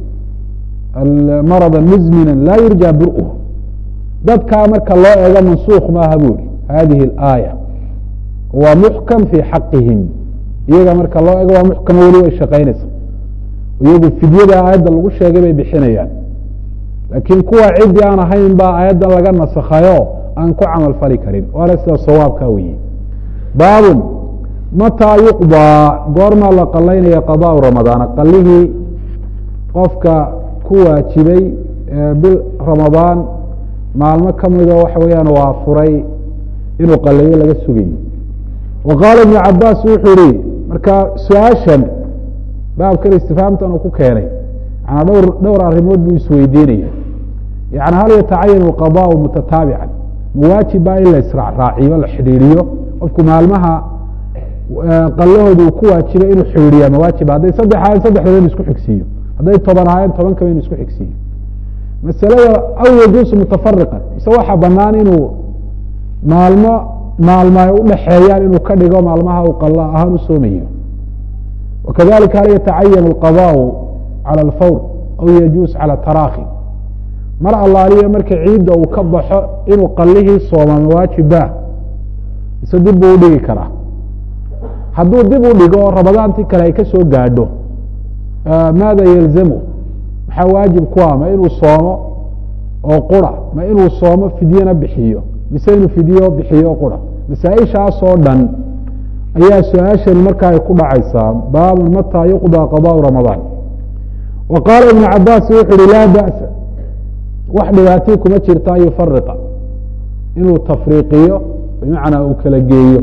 S1: marada mizmina laa yurja bur'h dadkaa marka loo eego mansuuk maaha buri hadihi اlaaya waa muxkam fي xaqihim iyaga marka loo eego waa muxkam weli way shaqaynaysa iyagu fidyada aayadda lagu sheegay bay bixinayaan laakiin kuwa ciddi aan ahayn baa aayaddan laga nasakhayo aan ku camal fali karin waana sida sawaabka weye baabun mataa yuqdaa goormaa la qalaynaya qadaau ramadaana qalihii qofka ku waajibay bil ramadaan maalmo ka midoo waxa weeyaan waa furay inuu qaleeyo laga sugayo wa qaala ibnu cabaas wuxuu yihi marka su-aashan baabkan istifaamtan uu ku keenay yanaa dhowr dhowr arrimood buu isweydiinaya yani hal yatacayan alqadaau mutataabican mawaajib baa in la israacraaciyo la xidhiiriyo qofku maalmaha qalahooda uu ku waajibay inuu xidhiiriyaa mawaajiba hadday saddex ahayn saddexdaba inu isku xigsiiyo hadday toban ahayn tobankaba inu isku xigsiiyo masalada aw yajuusu mutafariqan mise waxaa banaan inuu maalmo maalmo ay udhaxeeyaan inuu ka dhigo maalmaha uu qalla ahaan u soomayo وkذلika hal yتacayan الqضاء عalى الfawr aw yajuus calى tarakhi mar allaaliya marka ciidda uu ka baxo inuu qalihii sooma mawaajibba mise dib buu udhigi karaa hadduu dib u dhigo ramadaantii kale ay ka soo gaadho maada yelzamu maxaa waajib ku ah ma inuu soomo oo qura ma inuu soomo fidyena bixiyo mise inuu fidyo bixiyo qura masaaئishaas oo dhan ayaa su-aashani markaa ay ku dhacaysaa baabun mataa yuqضى qضاء ramadaan wa qaala ibn cabaasi wuxu uhi laa ba'sa wax dhibaatii kuma jirta an yufariqa inuu tafriiqiyo bimacnaa uu kala geeyo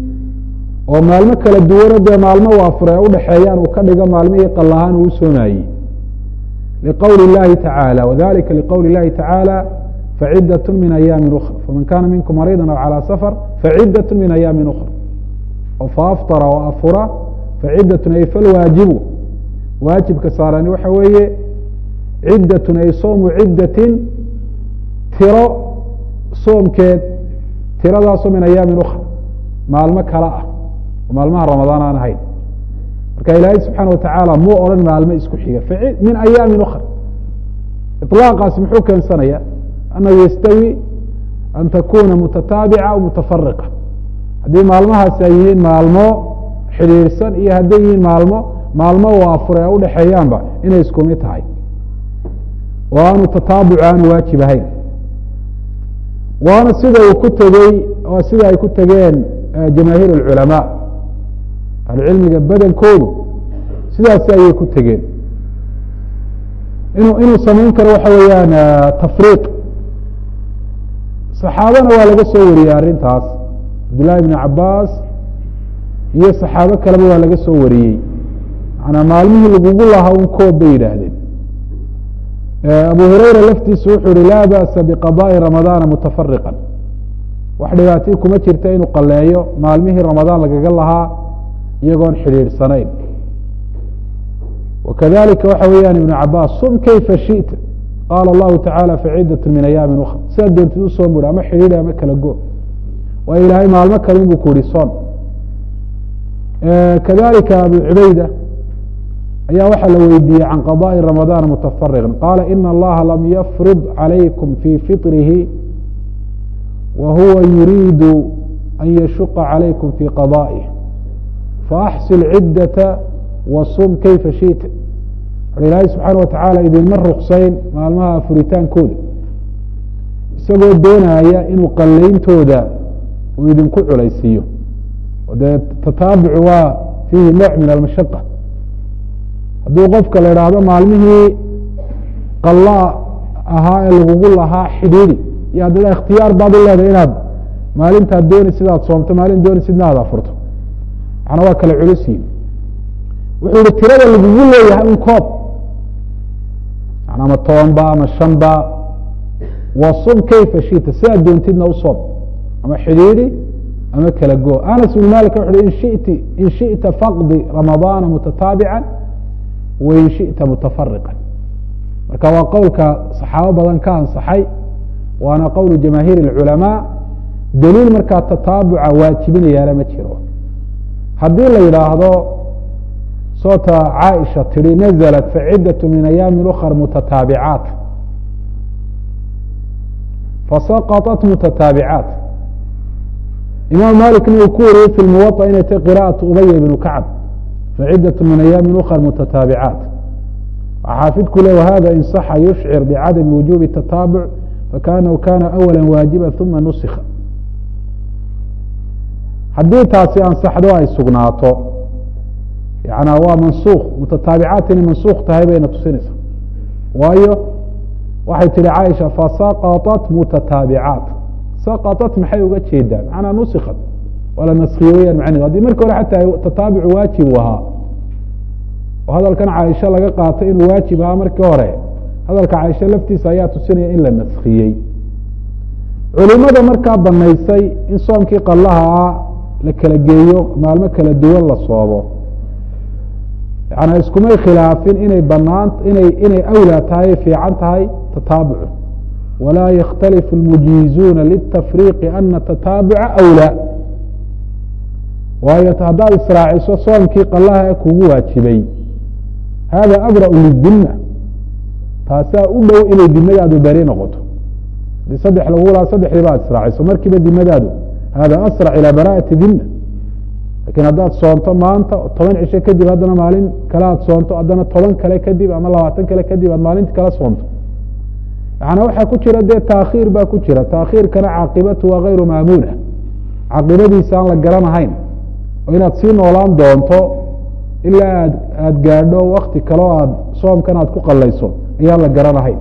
S1: oo maalmo kala duwano dee maalmo waafure e udhaxeeyaan uu ka dhigo maalmihii qalahaan uu u soomayey liqowli اllahi tacaalى wadalika liqowli اllahi tacaalى facidaة min ayaami ukra faman kana minkum mariida aw calى safar facidaة min ayaami ukra faafطara o afura facidatun ay falwaajibu waajibka saarani waxa weeye ciddatun ay soomu ciddatin tiro soomkeed tiradaasoo min ayaamin ukra maalmo kale ah oo maalmaha ramadaan aan ahayn marka ilaahay subxaana watacaala muu odhan maalmo isku xiga min ayaamin ukra iطlaaqaasi muxuu keensanaya annahu yastawi an takuna mutataabica aw mutafariqa haddii maalmahaasi ay yihiin maalmo xidhiirsan iyo hadday yihiin maalmo maalmo waafure ee udhaxeeyaanba inay isku mid tahay oo aanu tataabuc aanu waajib ahayn waana sida uu ku tegey oo sida ay ku tegeen jamaahiir اlculamaa ahlucilmiga badankoodu sidaasi ayay ku tegeen inu inuu samayn karo waxa weeyaan tafriiq saxaabana waa laga soo wariyey arrintaas cabdullahi bn cabaas iyo saxaabo kaleba waa laga soo wariyey manaa maalmihii lagugu lahaa un koob bay yidhaahdeen abu hureyra laftiisu wuxuu yihi laa ba'sa biqadaءi ramadaana mutafariqan wax dhibaatii kuma jirta inuu qaleeyo maalmihii ramadaan lagaga lahaa iyagoon xidhiidhsanayn wakadalika waxa weeyaan ibnu cabaas sum kayfa shita qaala allahu tacala facidat min ayaami ukra sidaa doontid u soon bui ama xidhiidh ama kala go waayo ilaahay maalmo kale inbuu ku yihi soon kadalika abu cubayda ayaa waxaa la weydiiyey can qadaءi ramadaan mutafariqan qaala ina allaha lam yafrid calaykum fii fiطrihi wa huwa yuriidu an yashuqa calaykum fii qada'ih faaxsil ciddata wasum kayfa shita ilaahay subxaana watacaala idinma ruksayn maalmaha furitaankooda isagoo doonaya inuu qallayntooda uu idinku culaysiiyo dee tataabucu waa fiihi nooc min almashaqa hadduu qofka la idhaahdo maalmihii qalla ahaa ee lagugu lahaa xidhiidi iyo haddana ikhtiyaar baad u leedahay inaad maalintaad dooni sidaad soomto maalin dooni sidna aad afurto macnaa waa kala culisiin wuxuu yihi tirada lagugu leeyahay un koob ama toban ba ama shan ba wasum kayfa shita sidaad doontidna u soom ama xidhiidi ama kala go anas bn malik wuxu in shiti in shiئta faqdi ramadaana mutataabica wain shiئta mutafariqa marka waa qowlka saxaabo badan ka ansaxay waana qowl jamaahiir اculamaa daliil markaa tataabuca waajibinayaana ma jiro haddii la yidhaahdo soota caaisha tihi naزlat facidaة min ayaami ukr mutataabicaat fasaqطat mutataabicaat imaam malikna uu ku wariyey fi muwaطa inay tay qira'aة ubaya bnu kacb facidaة min ayaami ukr mutataabicaat xaafidku le whada in صaxa yushcir bcadami wujubi الtataabuc fakanahu kana awala waajiba uma nusikha haddii taasi ansaxdo ay sugnaato yana waa mansuuk mutataabicaat inay mansuuk tahay bayna tusinaysaa waayo waxay tihi caaisha fasaqطat mutataabicaat saqطat maxay uga jeedaa macnaa nusikat waa la naskhiye weyaan macnedu haddii marki hore xataa tataabucu waajib u ahaa oo hadalkan caaisha laga qaatay inuu waajib ahaa markii hore hadalka caaisha laftiisa ayaa tusinaya in la naskiyey culimada markaa banaysay in soomkii qalaha ah la kala geeyo maalmo kala duwan la soomo yana iskumay khilaafin inay banaan inay inay awlaa tahay fiican tahay tataabucu walaa yakhtalifu اlmujiizuuna litafriiqi ana tataabuca awlaa waayo haddaad israaciso soomkii qalaha ee kugu waajibay hada abra'u lidima taasaa u dhow inay dimadaadu beri noqoto hadii saddex lagu laha saddexdiiba ad israaciso markiiba dimadaadu hada asrac ilaa bara'ati dima lakin haddaad soonto maanta toban cisho kadib haddana maalin kale aad soonto haddana toban kale kadib ama labaatan kale kadib aad maalinti kala soonto yaana waxaa ku jira dee taakhiir baa ku jira taakhiirkana caaqibatu waa gayru maamuuna caaqibadiisa aan la garanahayn oo inaad sii noolaan doonto ilaa aad aada gaadho wakti kaleo aad soomkan aad ku qalayso ayaan la garanahayn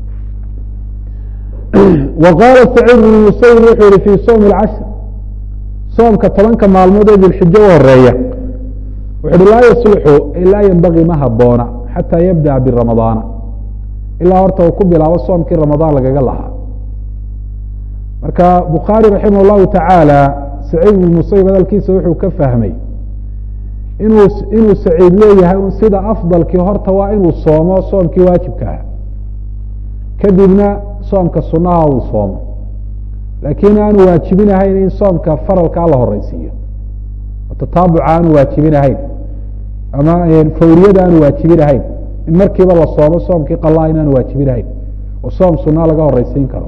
S1: wa qaala saciid bn musayib wuxuu yihi fii sowmi اcashr soomka tobanka maalmood ee dilxijo u horeeya wuxu uhi laa yaslixu laa yenbagii ma haboona xataa yabdaأa biramadaana ilaa horta uu ku bilaabo soomkii ramadaan lagaga lahaa marka bukhaari raximah اllahu tacaala saciid bn musayib hadalkiisa wuxuu ka fahmay inuu inuu saciid leeyahay sida afdalkii horta waa inuu soomo soomkii waajibka ah kadibna soomka sunaha uu soomo laakiin aanu waajibinahayn in soomka faralkaa la horeysiiyo tataabuca aanu waajibinahayn ama fawriyada aanu waajibinahayn in markiiba la soomo soomkii qalaa in aanu waajibinahayn oo soom sunaa laga horeysiin karo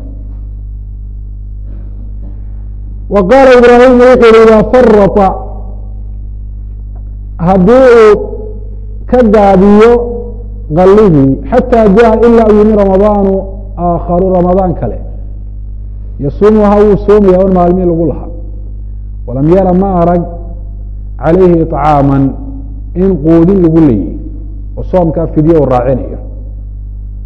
S1: wa qaala ibraahim wuxuu yihi idaa farata haddii uu ka gaabiyo qalihii xataa jaa ilaa u yimi ramadaanu aakharu ramadaan kale yasuumuha wuu soomaya on maalmii lagu lahaa walam yara ma arag calayhi iطcaaman in quudin lagu leeyihi oo soomkaa fidye u raacinayo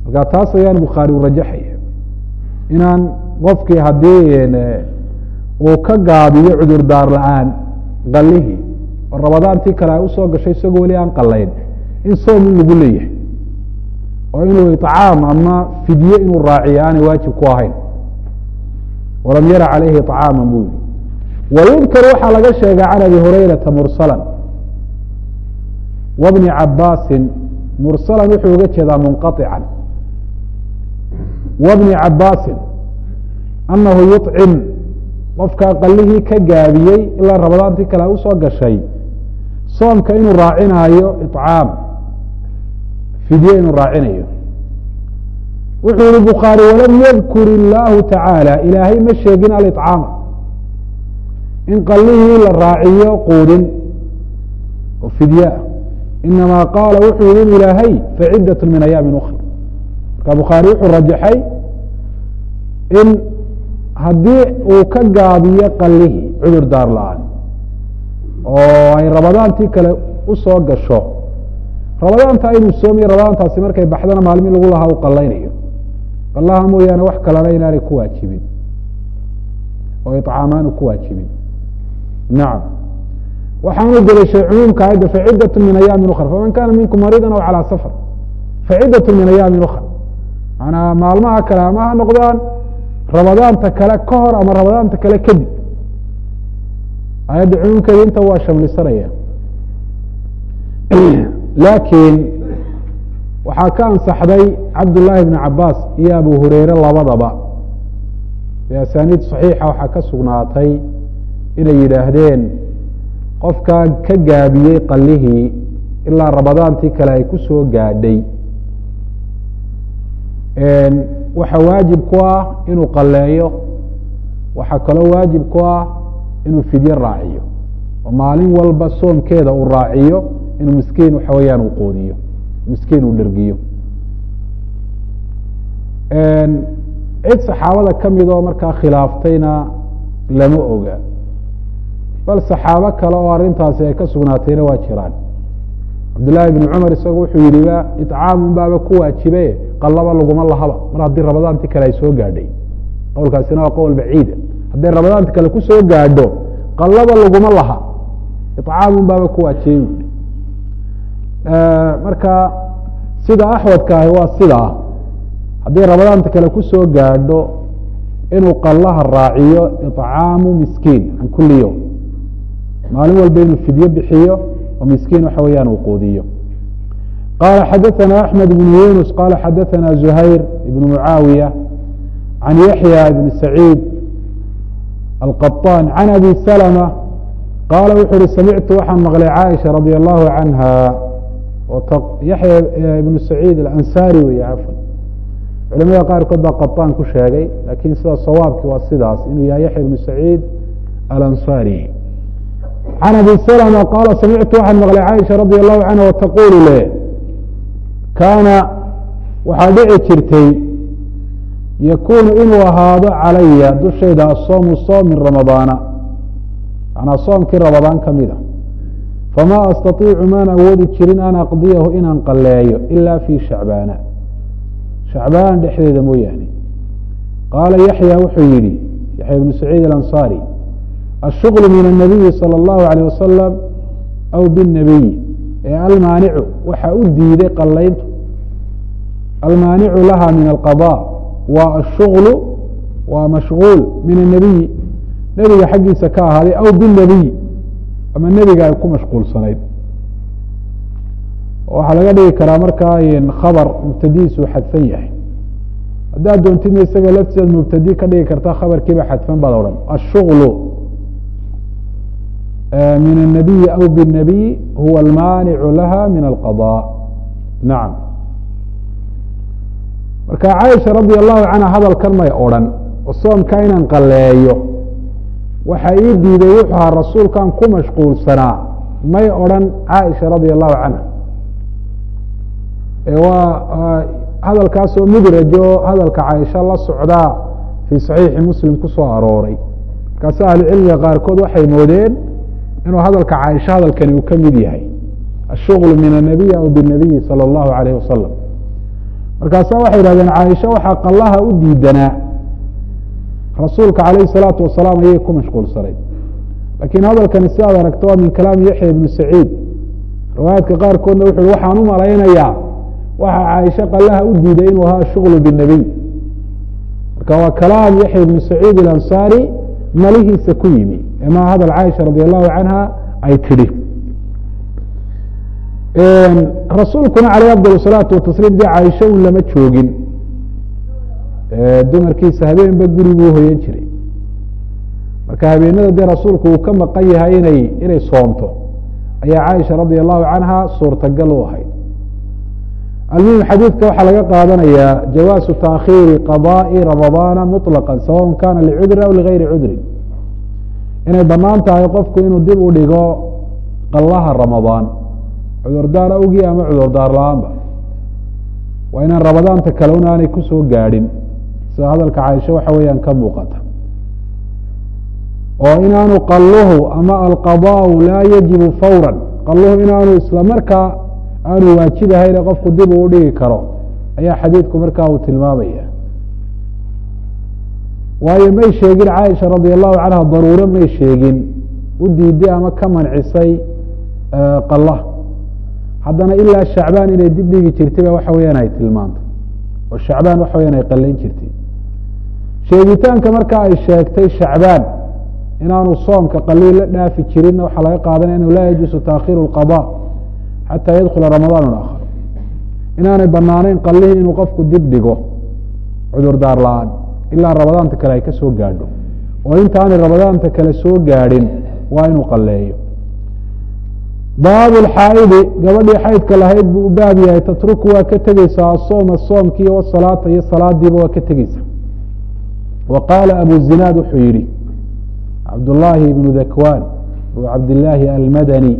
S1: marka taas ayaan bukhaari u rajaxaya inaan qofkii haddii uu ka gaabiyo cudurdaar la-aan qalihii oo rabadaantii kale ay usoo gashay isagoo weli aan qalayn in soom in lagu leeyahay oo inuu iطcaam ama fidye inuu raaciyo aanay waajib ku ahayn walam yara calayhi iطcaama buu yihi wayudkar waxaa laga sheegay can abi hurayrata mursala wbni cabaasin mursalan wuxuu uga jeedaa munqaطican wbni cabaasin anahu yuطcim qofkaa qalihii ka gaabiyey ilaa rabadaantii kale usoo gashay soomka inuu raacinaayo iطcaam fidye inuu raacinayo wuxuu yihi bukhaari walam yadkur illaahu tacaala ilaahay ma sheegin aliطcaama in qalihii la raaciyo quudin oo fidyeah inamaa qaala wuxuu yihi ilaahay faciddat min ayaami ukra marka bukhaari wuxuu rajaxay in haddii uu ka gaabiyo qalihii cudur daar la-aan oo ay rabadaantii kale usoo gasho rabadaanta inuu soomiyo rabadaantaasi markay baxdana maalmi lagu lahaa u qalaynayo qalaha mooyaane wax kalena inaanay ku waajibin oo iطcaamaanu ku waajibin nacam waxaanu delishay cumuumka ayadda faciddat min ayaami ukra faman kana minkum mariida aw calىa safar faciddat min ayaami ukra manaa maalmaha kale ama ha noqdaan rabadaanta kale ka hor ama rabadaanta kale kadib ayadda cumuumkeeda inta waa shamlisanaya laakiin waxaa ka ansaxday cabdullaahi bn cabaas iyo abu hureyre labadaba biasaniid صaxiixa waxaa ka sugnaatay inay yidhaahdeen qofkaa ka gaabiyey qalihii ilaa rabadaantii kale ay ku soo gaadhay waxa waajib ku ah inuu qaleeyo waxaa kaloo waajib ku ah inuu fidye raaciyo oo maalin walba soomkeeda uu raaciyo inuu miskiin waxa weeyaan uu qoodiyo miskiin uu dhergiyo cid saxaabada ka mid oo markaa khilaaftayna lama oga bal saxaabo kale oo arrintaasi ay ka sugnaatayna waa jiraan cabdillaahi bni cumar isagu wuxuu yihiba iطcaamun baaba ku waajibe qalaba laguma lahaba mar haddii rabadaanti kale ay soo gaadhay qowlkaasina waa qowl baciida hadday rabadaanti kale ku soo gaadho qalaba laguma laha iطcaamun baaba ku waajibey buui marka sida axwadka ahi waa sidaa haddii rabadaanta kale ku soo gaadho inuu qallaha raaciyo iطcaamu miskiin can kuli yowm maalin walba inuu fidyo bixiyo oo miskiin waxa weeyaan uu quudiyo qala xadaثna أحmed بن yunus qala xadaثna زuhayr ibn mucaawiya can yaحyى ibn saعيid alqaطاn can abi slmة qaala wuxu uhi samictu waxaan maqlay caaisha radي الlahu canha yaxya ibnu saciid alansari wey cafan culamada qaarkood baa qaطaan ku sheegay lakin sida sawaabki waa sidaas inuu yahay yaxya ibnu saciid alansari can abi slma qaala samictu waxaan maqlay caaisha radi allahu canha wataqulu le kaana waxaa dhici jirtay yakunu inuu ahaado calaya dushayda asoomu soom min ramadaana manaa soomkii ramadaan ka mida fama astaiicu maan awoodi jirin an aqdiyahu inaan qaleeyo ila fi shacbaana shacbaan dhexdeeda mooyaane qaala yaxya wuxuu yihi yaxya ibnu saciid alanصari الshغل min النabiyi salى الlahu عalيه wasalam aw bالnabiy ee almaanicu waxa u diiday qalayntu almaanicu laha min alqaضاء waa الshغل waa mashغuul min الnabiyi nebiga xaggiisa ka ahaaday aw bالnabiy ama nebiga ay ku mashquulsanayd waxaa laga dhigi karaa markaa khabr mubtadiisu xadfan yahay haddaad doontidna isaga laftiseed mubtadi ka dhigi karta khabarkiiba xadfan baad odhan الshغل min النabiyi aw bالnabiy huwa almaanicu laha min alqaضاء nacam marka caaisha radi allahu canha hadalkan may odrhan oo soomka inaan qaleeyo waxa ii diiday wuxuu ahaa rasuulkan ku mashquulsanaa may odrhan caaisha radi allahu canha waa hadalkaasoo mudrajo hadalka caaisha la socdaa fii صaxiixi muslim kusoo arooray markaase ahlucilmiga qaarkood waxay moodeen inuu hadalka caaisha hadalkani uu ka mid yahay ashغل min الnabiy aw bالnabiyi salى الlahu عalayه wasalam markaasa waxay yihahdeen caaisha waxaa qallaha u diidanaa rasuulka calayhi salaatu wasalaam ayay ku mashquulsanayd laakiin hadalkani si aad aragto waa min kalaami yaxya ibnu saciid riwaayaadka qaarkoodna wuxu uhi waxaan u malaynayaa waxaa caaisha qallaha u diiday inuu ahaa shuغlu bالnebiy marka waa kalaam yaxya ibnu saciid اlansaari malihiisa ku yimi emaa hadal caaisha radi allahu canha ay tidhi rasuulkuna caleyh afdal salaatu watasliim dee caaisha un lama joogin dumarkiisa habeenba guri buu hoyan jiray marka habeenada dee rasuulku uu ka maqan yahay inay inay soomto ayaa caaisha radi allahu canha suurtagal u ahayd almuhim xadiidka waxaa laga qaadanayaa jawaasu taakhiiri qadaءi ramadaana muطlaqا sawaء kana licudrin aw ligayri cudrin inay banaan tahay qofku inuu dib u dhigo qallaha ramadaan cudurdaar awgii ama cudurdaar la-aanba waa inaan ramadaanta kale un aanay kusoo gaadhin sida hadalka caaisha waxa weeyaan ka muuqata oo inaanu qaluhu ama alqadaau laa yajibu fawra qaluhu inaanu isla markaa aanu waajibahayne qofku dib uu dhigi karo ayaa xadiidku markaa uu tilmaamaya waayo may sheegin caaisha radi allahu canha daruuro may sheegin u diiday ama ka mancisay qala haddana ilaa shacbaan inay dib dhigi jirtay ba waxa weyaan ay tilmaantay oo shacbaan waxa weyaan ay qalayn jirtay sheegitaanka marka ay sheegtay shacbaan inaanu soomka qaliil la dhaafi jirinna waxaa laga qaadanaya inu laa yajuusu taakhiru اlqada xataa yadkula ramadaan aakhar inaanay banaaneyn qalihii inuu qofku dib dhigo cudurdaar la-aan ilaa ramadaanta kale ay ka soo gaadho oo intaanay ramadaanta kale soo gaadhin waa inuu qaleeyo baabu lxaaidi gabadhii xaydka lahayd buu u baab yahay tatruku waa ka tegeysaa asooma soomkii wasalaata iyo salaadiiba waa ka tegeysaa wa qaala abu zinaad wuxuu yihi cabdullaahi ibnu dakwan abu cabdillaahi almadani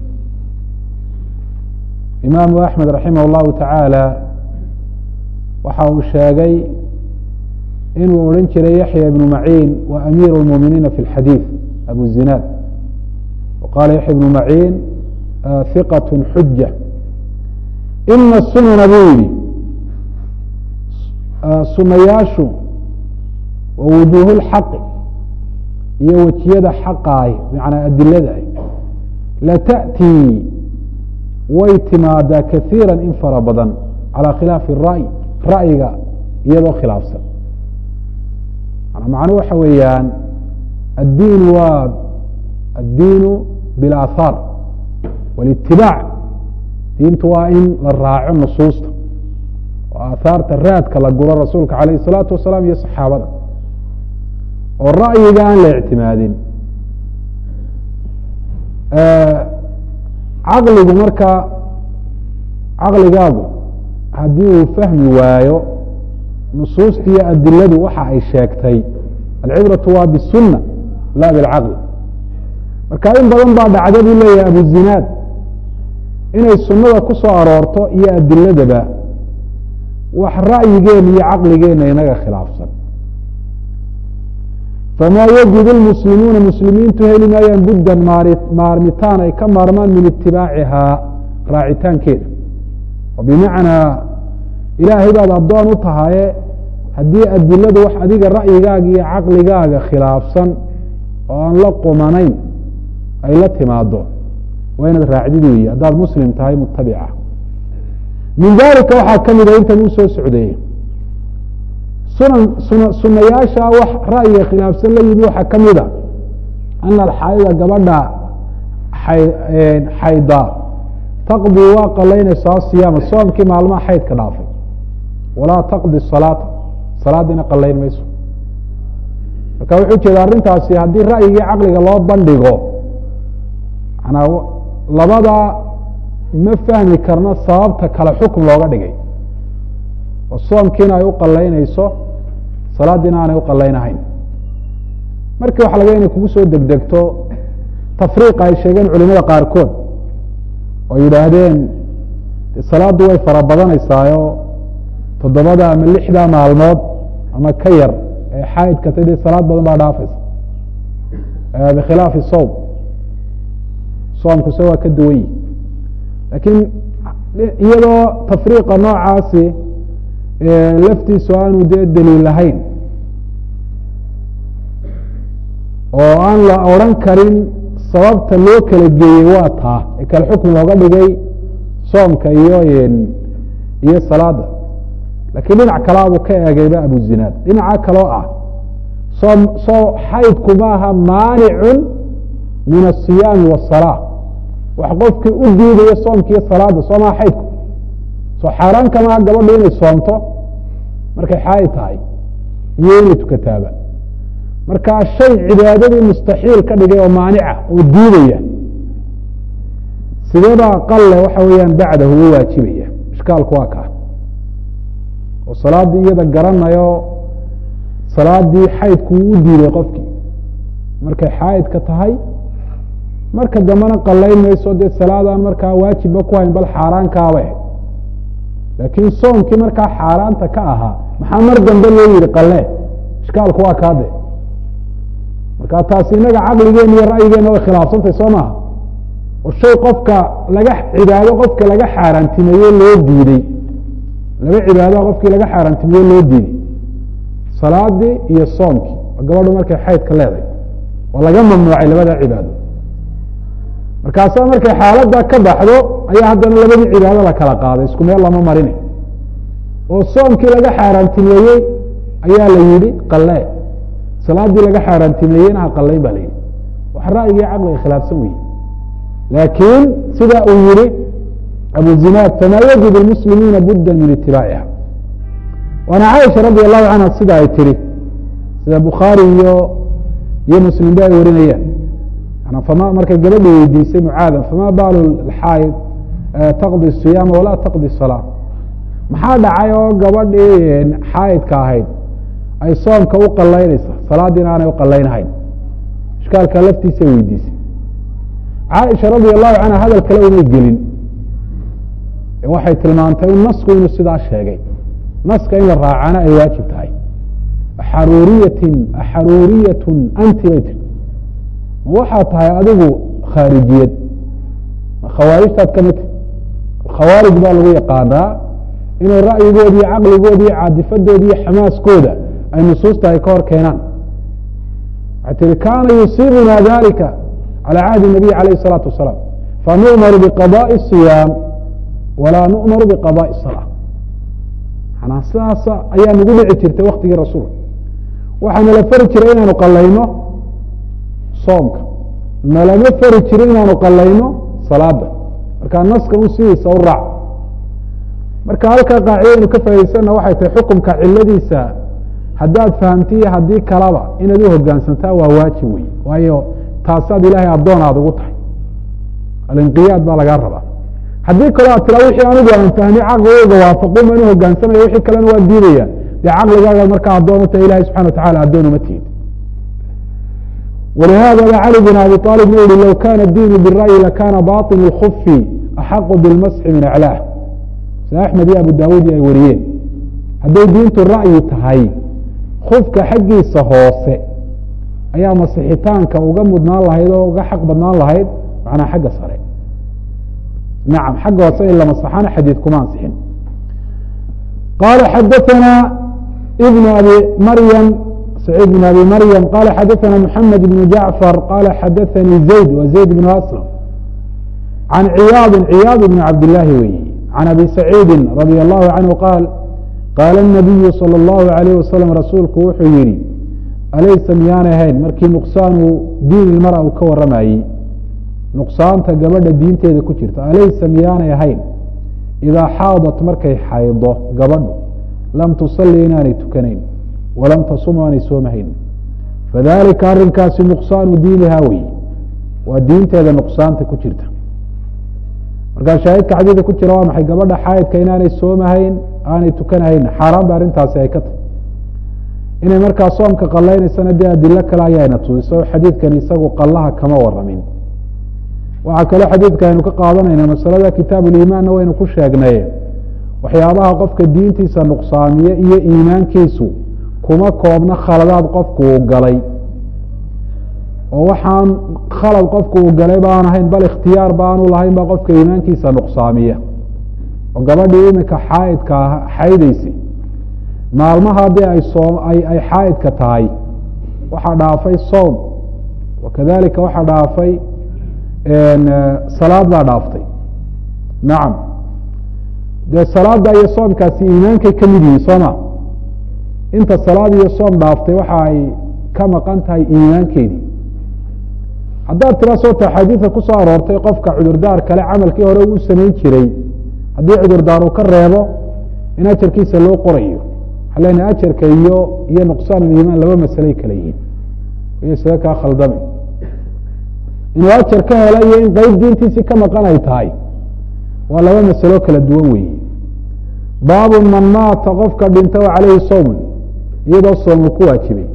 S1: imaamu axmed raximah اllahu tacaala waxa uu sheegay inuu odhan jiray yaxya ibnu maciin wa amiiru اlmuminiina fi اlxadiid abu zinaad waqaala yaxya ibnu maciin hiqaة xuja ina sunana buu yihi sunayaashu wa wujuuh اlxaqi iyo wejiyada xaqaay macnaa adiladaay latأtii way timaadaa kaiira in fara badan calى khilaafi الra'y ra'yiga iyadoo khilaafsan macnu waxa weeyaan addiin waa addiinu biاlaahaar wاlitibaac diintu waa in la raaco nusuusta oo aahaarta raadka la guro rasuulka alayh الsalaatu wasalaam iyo saxaabada oo ra'yiga aan la ictimaadin caqligu marka caqligaagu haddii uu fahmi waayo nusuusta iyo adiladu waxa ay sheegtay alcibratu waa bisunna la bilcaqli marka in badan baa dhacda buu leeyahay abuzinaad inay sunnada ku soo aroorto iyo adiladaba wax ra'yigeena iyo caqligeena inaga khilaafsan famaa yajidu lmuslimuuna muslimiintu heli maayaan buddan maarmitaan ay ka maarmaan min itibaacihaa raacitaankeeda oo bimacnaa ilaahay baad addoon u tahaye haddii adiladu wax adiga ra'yigaaga iyo caqligaaga khilaafsan oo aan la qumanayn ay la timaado waa inaad raacdid weeye haddaad muslim tahay mutabica min dalika waxaa ka mida intan uu soo socdeeye sunan suna sunayaasha wax ra'yiga khilaafsan la yimi waxaa ka mida ana alxaayida gabadha xayda taqdi waa qalaynaysaa siyaama soomkii maalmaha xaydka dhaafay walaa taqdi salaata salaadiina qalayn mayso marka wuxuu jeeda arrintaasi haddii ra'yigii caqliga loo bandhigo manaa labada ma fahmi karno sababta kale xukm looga dhigay oo soomkiina ay u qalaynayso salaadiina aanay uqalaynahayn markii waxa laga inay kugu soo degdegto tafriiqa ay sheegeen culimada qaarkood oo yidhaahdeen salaaddu way fara badanaysaayo toddobada ama lixda maalmood ama ka yar ee xaydka ta dee salaad badan baa dhaafaysa bikhilaafi sowm soomkuse waa ka duwan yihi laakiin iyadoo tafriiqa noocaasi laftiisu aanu dee daliil lahayn oo aan la odran karin sababta loo kala geeyey waa taa ee kale xukm looga dhigay soomka iyo iyo salaada lakiin dhinac kalaabuu ka eegayba abuzinaad dhinaca kaloo ah soom soo xaydku maaha maanicun min asiyaami wasalaa wax qofkii u diidayo soomkiiyo salaada soo maha xaydku soo xaaraan ka maha gabadhu inay soomto markay xaaid tahay iyo inay tukataaba markaa shay cibaadadii mustaxiil ka dhigay oo maanica oo diidaya sideebaa qalle waxa weeyaan bacdahu u waajibaya ishkaalku waa kaa oo salaaddii iyada garanayo salaadii xaydku uu u diiday qofkii markay xaaidka tahay marka dambena qallayn mayso dee salaadaan markaa waajibba ku hayn bal xaaraankaaba ahayd laakiin soomkii markaa xaaraanta ka ahaa maxaa mar dambe loo yihi qalle ishkaalku waa kaade marka taasi inaga caqligeena iyo ra'yigeena way khilaafsantay soo maaha oo shay qofka laga cibaado qofka laga xaaraantimeeye loo diidey laba cibaadaha qofkii laga xaaraantimeeye loo diiday salaadii iyo soomkii oo gabadhu markay xaydka leedahay oo laga mamnuucay labada cibaado markaasaa markay xaaladda ka baxdo ayaa haddana labadii cibaado la kala qaaday isku meel lama marinay oo soomkii laga xaaraantimeeyey ayaa la yihi qalle salaadii laga xaaraantimeeyeyna ha qallayn ba la yihi wax ra'yigii caqliga khilaafsan weye laakiin sida uu yihi abu zinaad famaa yajib lmuslimiina budda min itibaaciha waana caaisha radi allahu canha sida ay tiri sida bukhaari iyo iyo muslimba ay warinayaan fama markay gabadhi weydiisay mucaada fama baalu xaaid taqdi siyaama walaa taqdi salaa maxaa dhacay oo gabadhii xaaidka ahayd ay soomka u qalaynaysa salaadiina aanay uqalaynahayn ishkaalka laftiisa weydiisay caaisha radi allahu canha hadal kale umay gelin waxay tilmaantay un nasku inuu sidaa sheegay naska in la raacana ay waajib tahay axaruuriyatin axaruuriyatun anti bay tir waxaa tahay adigu khaarijiyad khawaarijtaad ka mid khawaarij baa lagu yaqaanaa inay ra'yigoodi iyo caqligooda iyo caadifadooda iyo xamaaskooda ay nusuusta ay ka hor keenaan waxay tihi kaana yusiibuna dalika calى cahdi الnabiy alayh الsalaatu wasalaam fanu'maru biqadaءi الصiyaam walaa nu'maru biqadaءi الsalaa manaa sidaas ayaa nagu dhici jirtay waktigii rasuulka waxaana la fari jiray inaanu qalayno soomka nalama fari jirin inaanu qalayno salaada markaa naska un sidiisa u raac marka halkaa qaacidaynu ka faa'idaysana waxay tahay xukumka ciladiisa haddaad fahamtiyo haddii kalaba inaad u hogaansantaa waa waajib wey waayo taasaad ilaahay addoon aada ugu tahay alinqiyaad baa lagaa rabaa haddii kaloo aad tira wixii anigu aan fahmay caqligooga waafaqun baan u hogaansamaya wixii kalena waan diidaya dee caqligaaga markaa addoon u tahay ilahay subxana watacala addoon uma tihid ولhada ba clي بن abي طالب u yihi low kana الdin bالrأي lakana baطن الkف أxaq bالmasxi min aclاh sida أحmed iyo abu dawud ay wariyeen hadday diintu ra'yi tahay kufka xaggiisa hoose ayaa masixitaanka uga mudnaan lahayd oo uga xaq badnaan lahayd manaa xagga sare nacam xagga hoose in la masaxana xadiid kuma ansixin qala xadaثna بن abi maryam سعيد بن أbي mريم qال xdثna محمد بن جعفر qال xdثnي زيد و زيد بن أسلم عن عyاaض عyاaض بن عبد اللahi wey عن أbي سعيidi رضي الله عنه qاaل qاaل النبي صلى الله عليه وسلم rasuulku wuxuu yihi alaysa miyaanay ahayn markii نqصاanu diin ilmara uu ka waramayey نqصaanta gabadha diinteeda ku jirta alaysa miyaanay ahayn إidaa xaaضت markay xaydo gabadhu lam tuصلي inaanay tukanayn walam tasum aanay soomahayn fadalika arrinkaasi nuqsaanu diinihaa wey waa diinteeda nuqsaanta ku jirta markaa shaahidka xadiidka ku jira waa maxay gabadha xaayidka inaanay soomahayn aanay tukanahayn xaaraan ba arrintaasi ay ka tahy inay markaa soomka qallaynaysana dee adilo kale ayaayna tusiso xadiidkani isagu qallaha kama waramin waxaa kaloo xadiidka aynu ka qaadanayna masalada kitaabu liimaanna waynu ku sheegnay waxyaabaha qofka diintiisa nuqsaamiye iyo iimaankiisu kuma koobna khaladaad qofku uu galay oo waxaan khalad qofku uu galay baan ahayn bal ikhtiyaar baanu lahayn ba qofka iimaankiisa nuqsaamiya oo gabadhii iminka xaaidka xaydaysay maalmaha haddii ay soo ay ay xaa'idka tahay waxaa dhaafay soom wakadalika waxaa dhaafay salaad baa dhaaftay nacam dee salaada iyo soomkaasi iimaankay ka mid yihiin sooma inta salaad iyo soom dhaaftay waxa ay ka maqan tahay iimaankeedii haddaad tira soota axaadiida ku soo aroortay qofka cudurdaar kale camalkii hore uu samayn jiray haddii cudurdaar uu ka reebo in ajarkiisa loo qorayo waxaa lena ajarka iyo iyo nuqsaan iimaan laba masaley kale yihiin iyo isaga kaa khaldami inuu ajar ka hela iyo in qeyb diintiisii ka maqan ay tahay waa laba masalo kala duwan weeye baabu man maata qofka dhinta o calayhi sowmun iyadoo soomu ku waajibay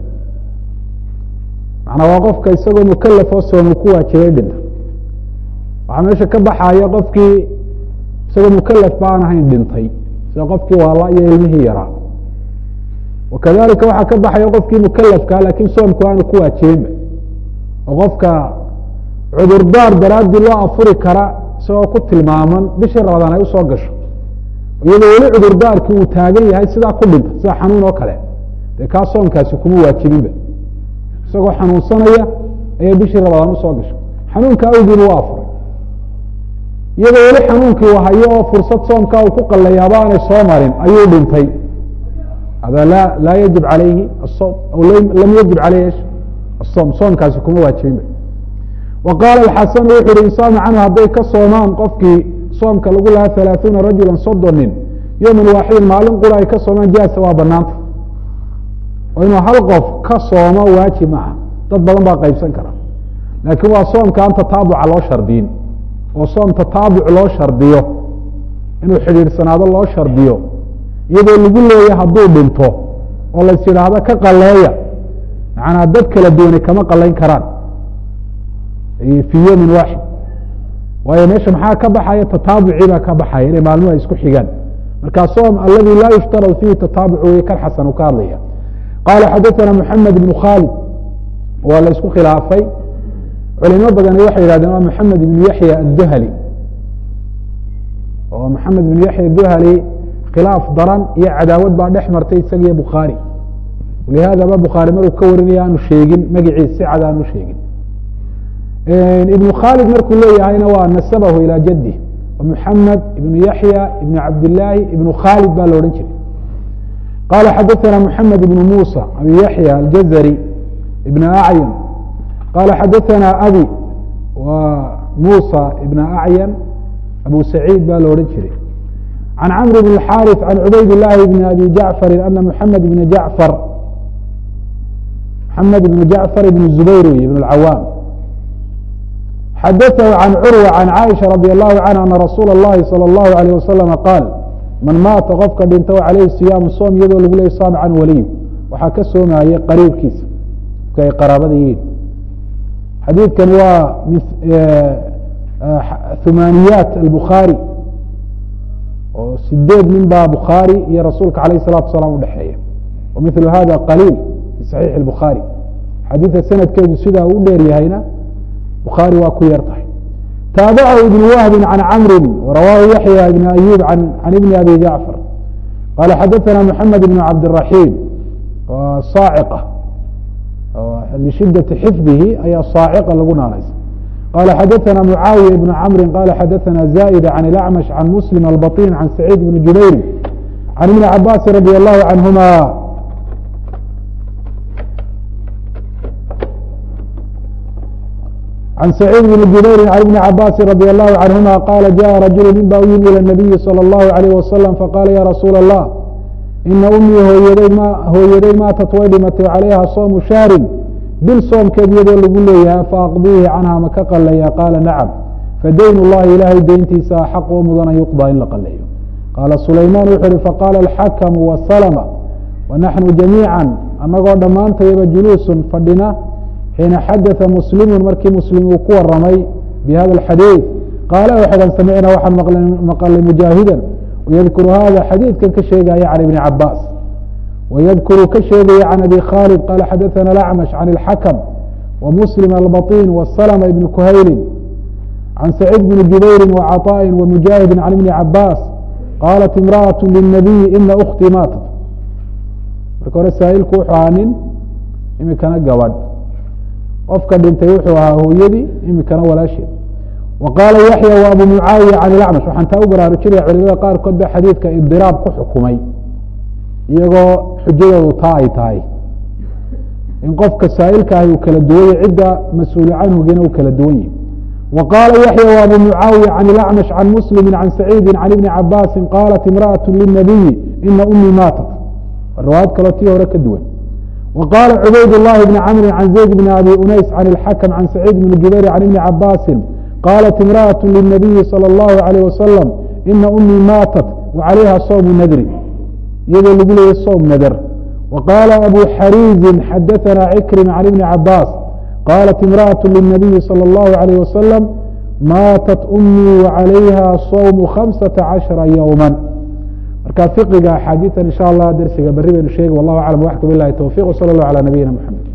S1: macnaa waa qofka isagoo mukalaf oo soomu ku waajibay dhinta waxaa meesha ka baxaya qofkii isagoo mukalaf ba aan ahayn dhintay sida qofkii waala iyo ilmihii yaraa wakadalika waxaa ka baxaya qofkii mukalafkaa laakiin soomku aanu ku waajibinba oo qofka cudurdaar daraadii loo afuri kara isagoo ku tilmaaman bishii ramadaan ay usoo gasho iyadoo weli cudurdaarkii uu taagan yahay sidaa ku dhinta sida xanuun oo kale dee kaa soomkaasi kuma waajibinba isagoo xanuunsanaya ayay bishii ramadaan usoo gasho xanuunka awgiiba u afuray iyadoo weli xanuunkii uu hayo oo fursad soomkaa uu ku qalayaaba aanay soo marin ayuu dhintay hada la laa yajib calayhi asom aw lam yajib caleyhi asom soomkaasi kuma waajibinba wa qaala axasanu wuxu uhi insaama canhu hadday ka soomaan qofkii soomka lagu lahaa halaaثuuna rajula soddon nin yowman waaxidin maalin qura ay ka soomaan jaasa waa banaanta oo inuu hal qof ka soomo waajib maaha dad badan baa qaybsan kara laakiin waa soomka aan tataabuca loo shardiyin oo soom tataabuc loo shardiyo inuu xidhiidhsanaado loo shardiyo iyadoo lagu leeya hadduu dhinto oo lays yidhaahdo ka qaleeya macnaa dad kala duwani kama qalayn karaan fii yowmin waaxid waayo meesha maxaa ka baxaya tataabucii baa ka baxaya inay maalmuhu ay isku xigaan marka soom aladi laa yushtarad fiihi tataabuc wey kan xasan uu ka hadlaya qaala xadaثana mxamed ibnu khaalid waa la isku khilaafay culimo badani waxay yihahdeen waa maxamed ibnu yaxya aلduhali oo maxamed ibnu yaxya aduhali khilaaf daran iyo cadaawad baa dhex martay isaga iyo bukhaari lihaadaba bukhaari maruu ka warinaya aanu sheegin magiciis si cad aanu sheegin ibnu khaalid markuu leeyahayna waa nasabahu ilى jadih mxamed ibnu yaxya ibnu cabdilaahi ibnu khaalid baa la odhan jiray qala xadaثana mxamed ibnu musa abi yaxya aljazari ibn acyan qala xadaثana abi wa musa ibna acyan abu saciid baa la odhan jiray can camr bn اxariث can cubayd اlahi bn abi jacfari ana mxamed ibn jacfar mxamed ibn jacfar ibn zubayr wey ibn اcawaam xadaثhu can curwa can caaisha radi allahu canha ana rasuula اllahi salى اllahu alayh wasalama qaal man maata qofka dhinta calayhi siyaamu soom iyadoo lagu leeyay saam can waliy waxaa ka soomayay qariibkiisa marka ay qaraabada yihiin xadiidkani waa humaaniyaat albukhaari oo sideed nin baa bukhaari iyo rasuulka alayh الsalatu asalaam udhexeeya wa milu hada qaliil fi saxiixi اbukhaari xadiidka sanadkeedu sidaa u dheer yahayna bukhaari waa ku yar tahay taabacahu ibn wahbi can camri warawaahu yaxya ibn ayub can ibni abi jacfar qala xadaثana mxamed ibn cabdالraxiim saaciqa lishidati xifdihi ayaa saaciqa lagu naanaysa qala xadaثana mucaawiya ibn camri qala xadaثana zaئida can اlacmash can muslim albaطin can saciid bn jubayr can ibni cabaasi radi allahu canhuma can saciid bn jubayri can ibni cabaasi radi allahu canhuma qaala jaءa rajulu nin baa u yimi ilى الnabiyi salى اllahu عalayh wasalam faqala ya rasuula الlah ina umii hooyaday m hooyaday maatat way dhimatay calayha soomu shahrin bil soomkeed iyadoo lagu leeyahay faaqdiihi canha ma ka qaleeya qaala nacam fadayn اllahi ilaahay deyntiisa axaq oo mudan an yuqضى in la qaleeyo qaala sulaymaan wuxu uhi faqaala alxakamu wasalma wanaxnu jamiica anagoo dhammaantayaba juluusun fadhina xiina xadaثa muslimu markii muslim uu ku waramay bihada اxadiiث qaala waxdan samicna waxaan maqlay mujaahidan yadkuru hada xadiidkan ka sheegaya can ibni cabaas wydkuru ka sheegaya can abi khaalid qala xadaثana acmash can اlxakm wamuslim albaطin wslma ibni kuhayli can saciid bni jubayri wcaطaءi wamujaahidi can ibni cabaas qaalat imraأaة lلnabiyi ina uktii maatat marka hore saa'ilku wuxuu ahaa nin imikana gabadh qofka dhintay wuxuu ahaa hooyadii imikana walaasheed wa qaala yaxya wa abu mucaawiya can ilacmash waxaan taa u baraarujinaya culimada qaarkood ba xadiidka idiraab ku xukumay iyagoo xujadoodu taa ay tahay in qofka saa'ilka ahi uu kala duwanya cidda mas-uulu canhugina uu kala duwan yihi wa qaala yaxya wa abu mucaawiya can ilacmash can muslimi can saciidi can ibni cabaasin qaalat imra'at linabiyi ina umii maatat riwaayad kaloo tii hore ka duwan wa qaala cubayd llahi bni camri can zayd bni abi unays can ilxakm can saciid bni jubayr can ibni cabaasin qaalat imra'at linabiyi salى اllahu alayh wasalam ina umii maatat wa calayha sawmu nadri iyadoo lagu leeyay sowm nadr وqاla أbو xarيiزi xadaثna عkrمa عن iبن cabاs qاlat امرأة للنaبiي slى الlه عليه وsلم maatat أmii وعalayha صوم خaمسaةa caشhرa yوما marka fiqiga axaadiian in shاء allah dersiga beri baynu sheegi والlah aعلم waxka bilahi towفiq وslى الlه عlى نabiyina mحamed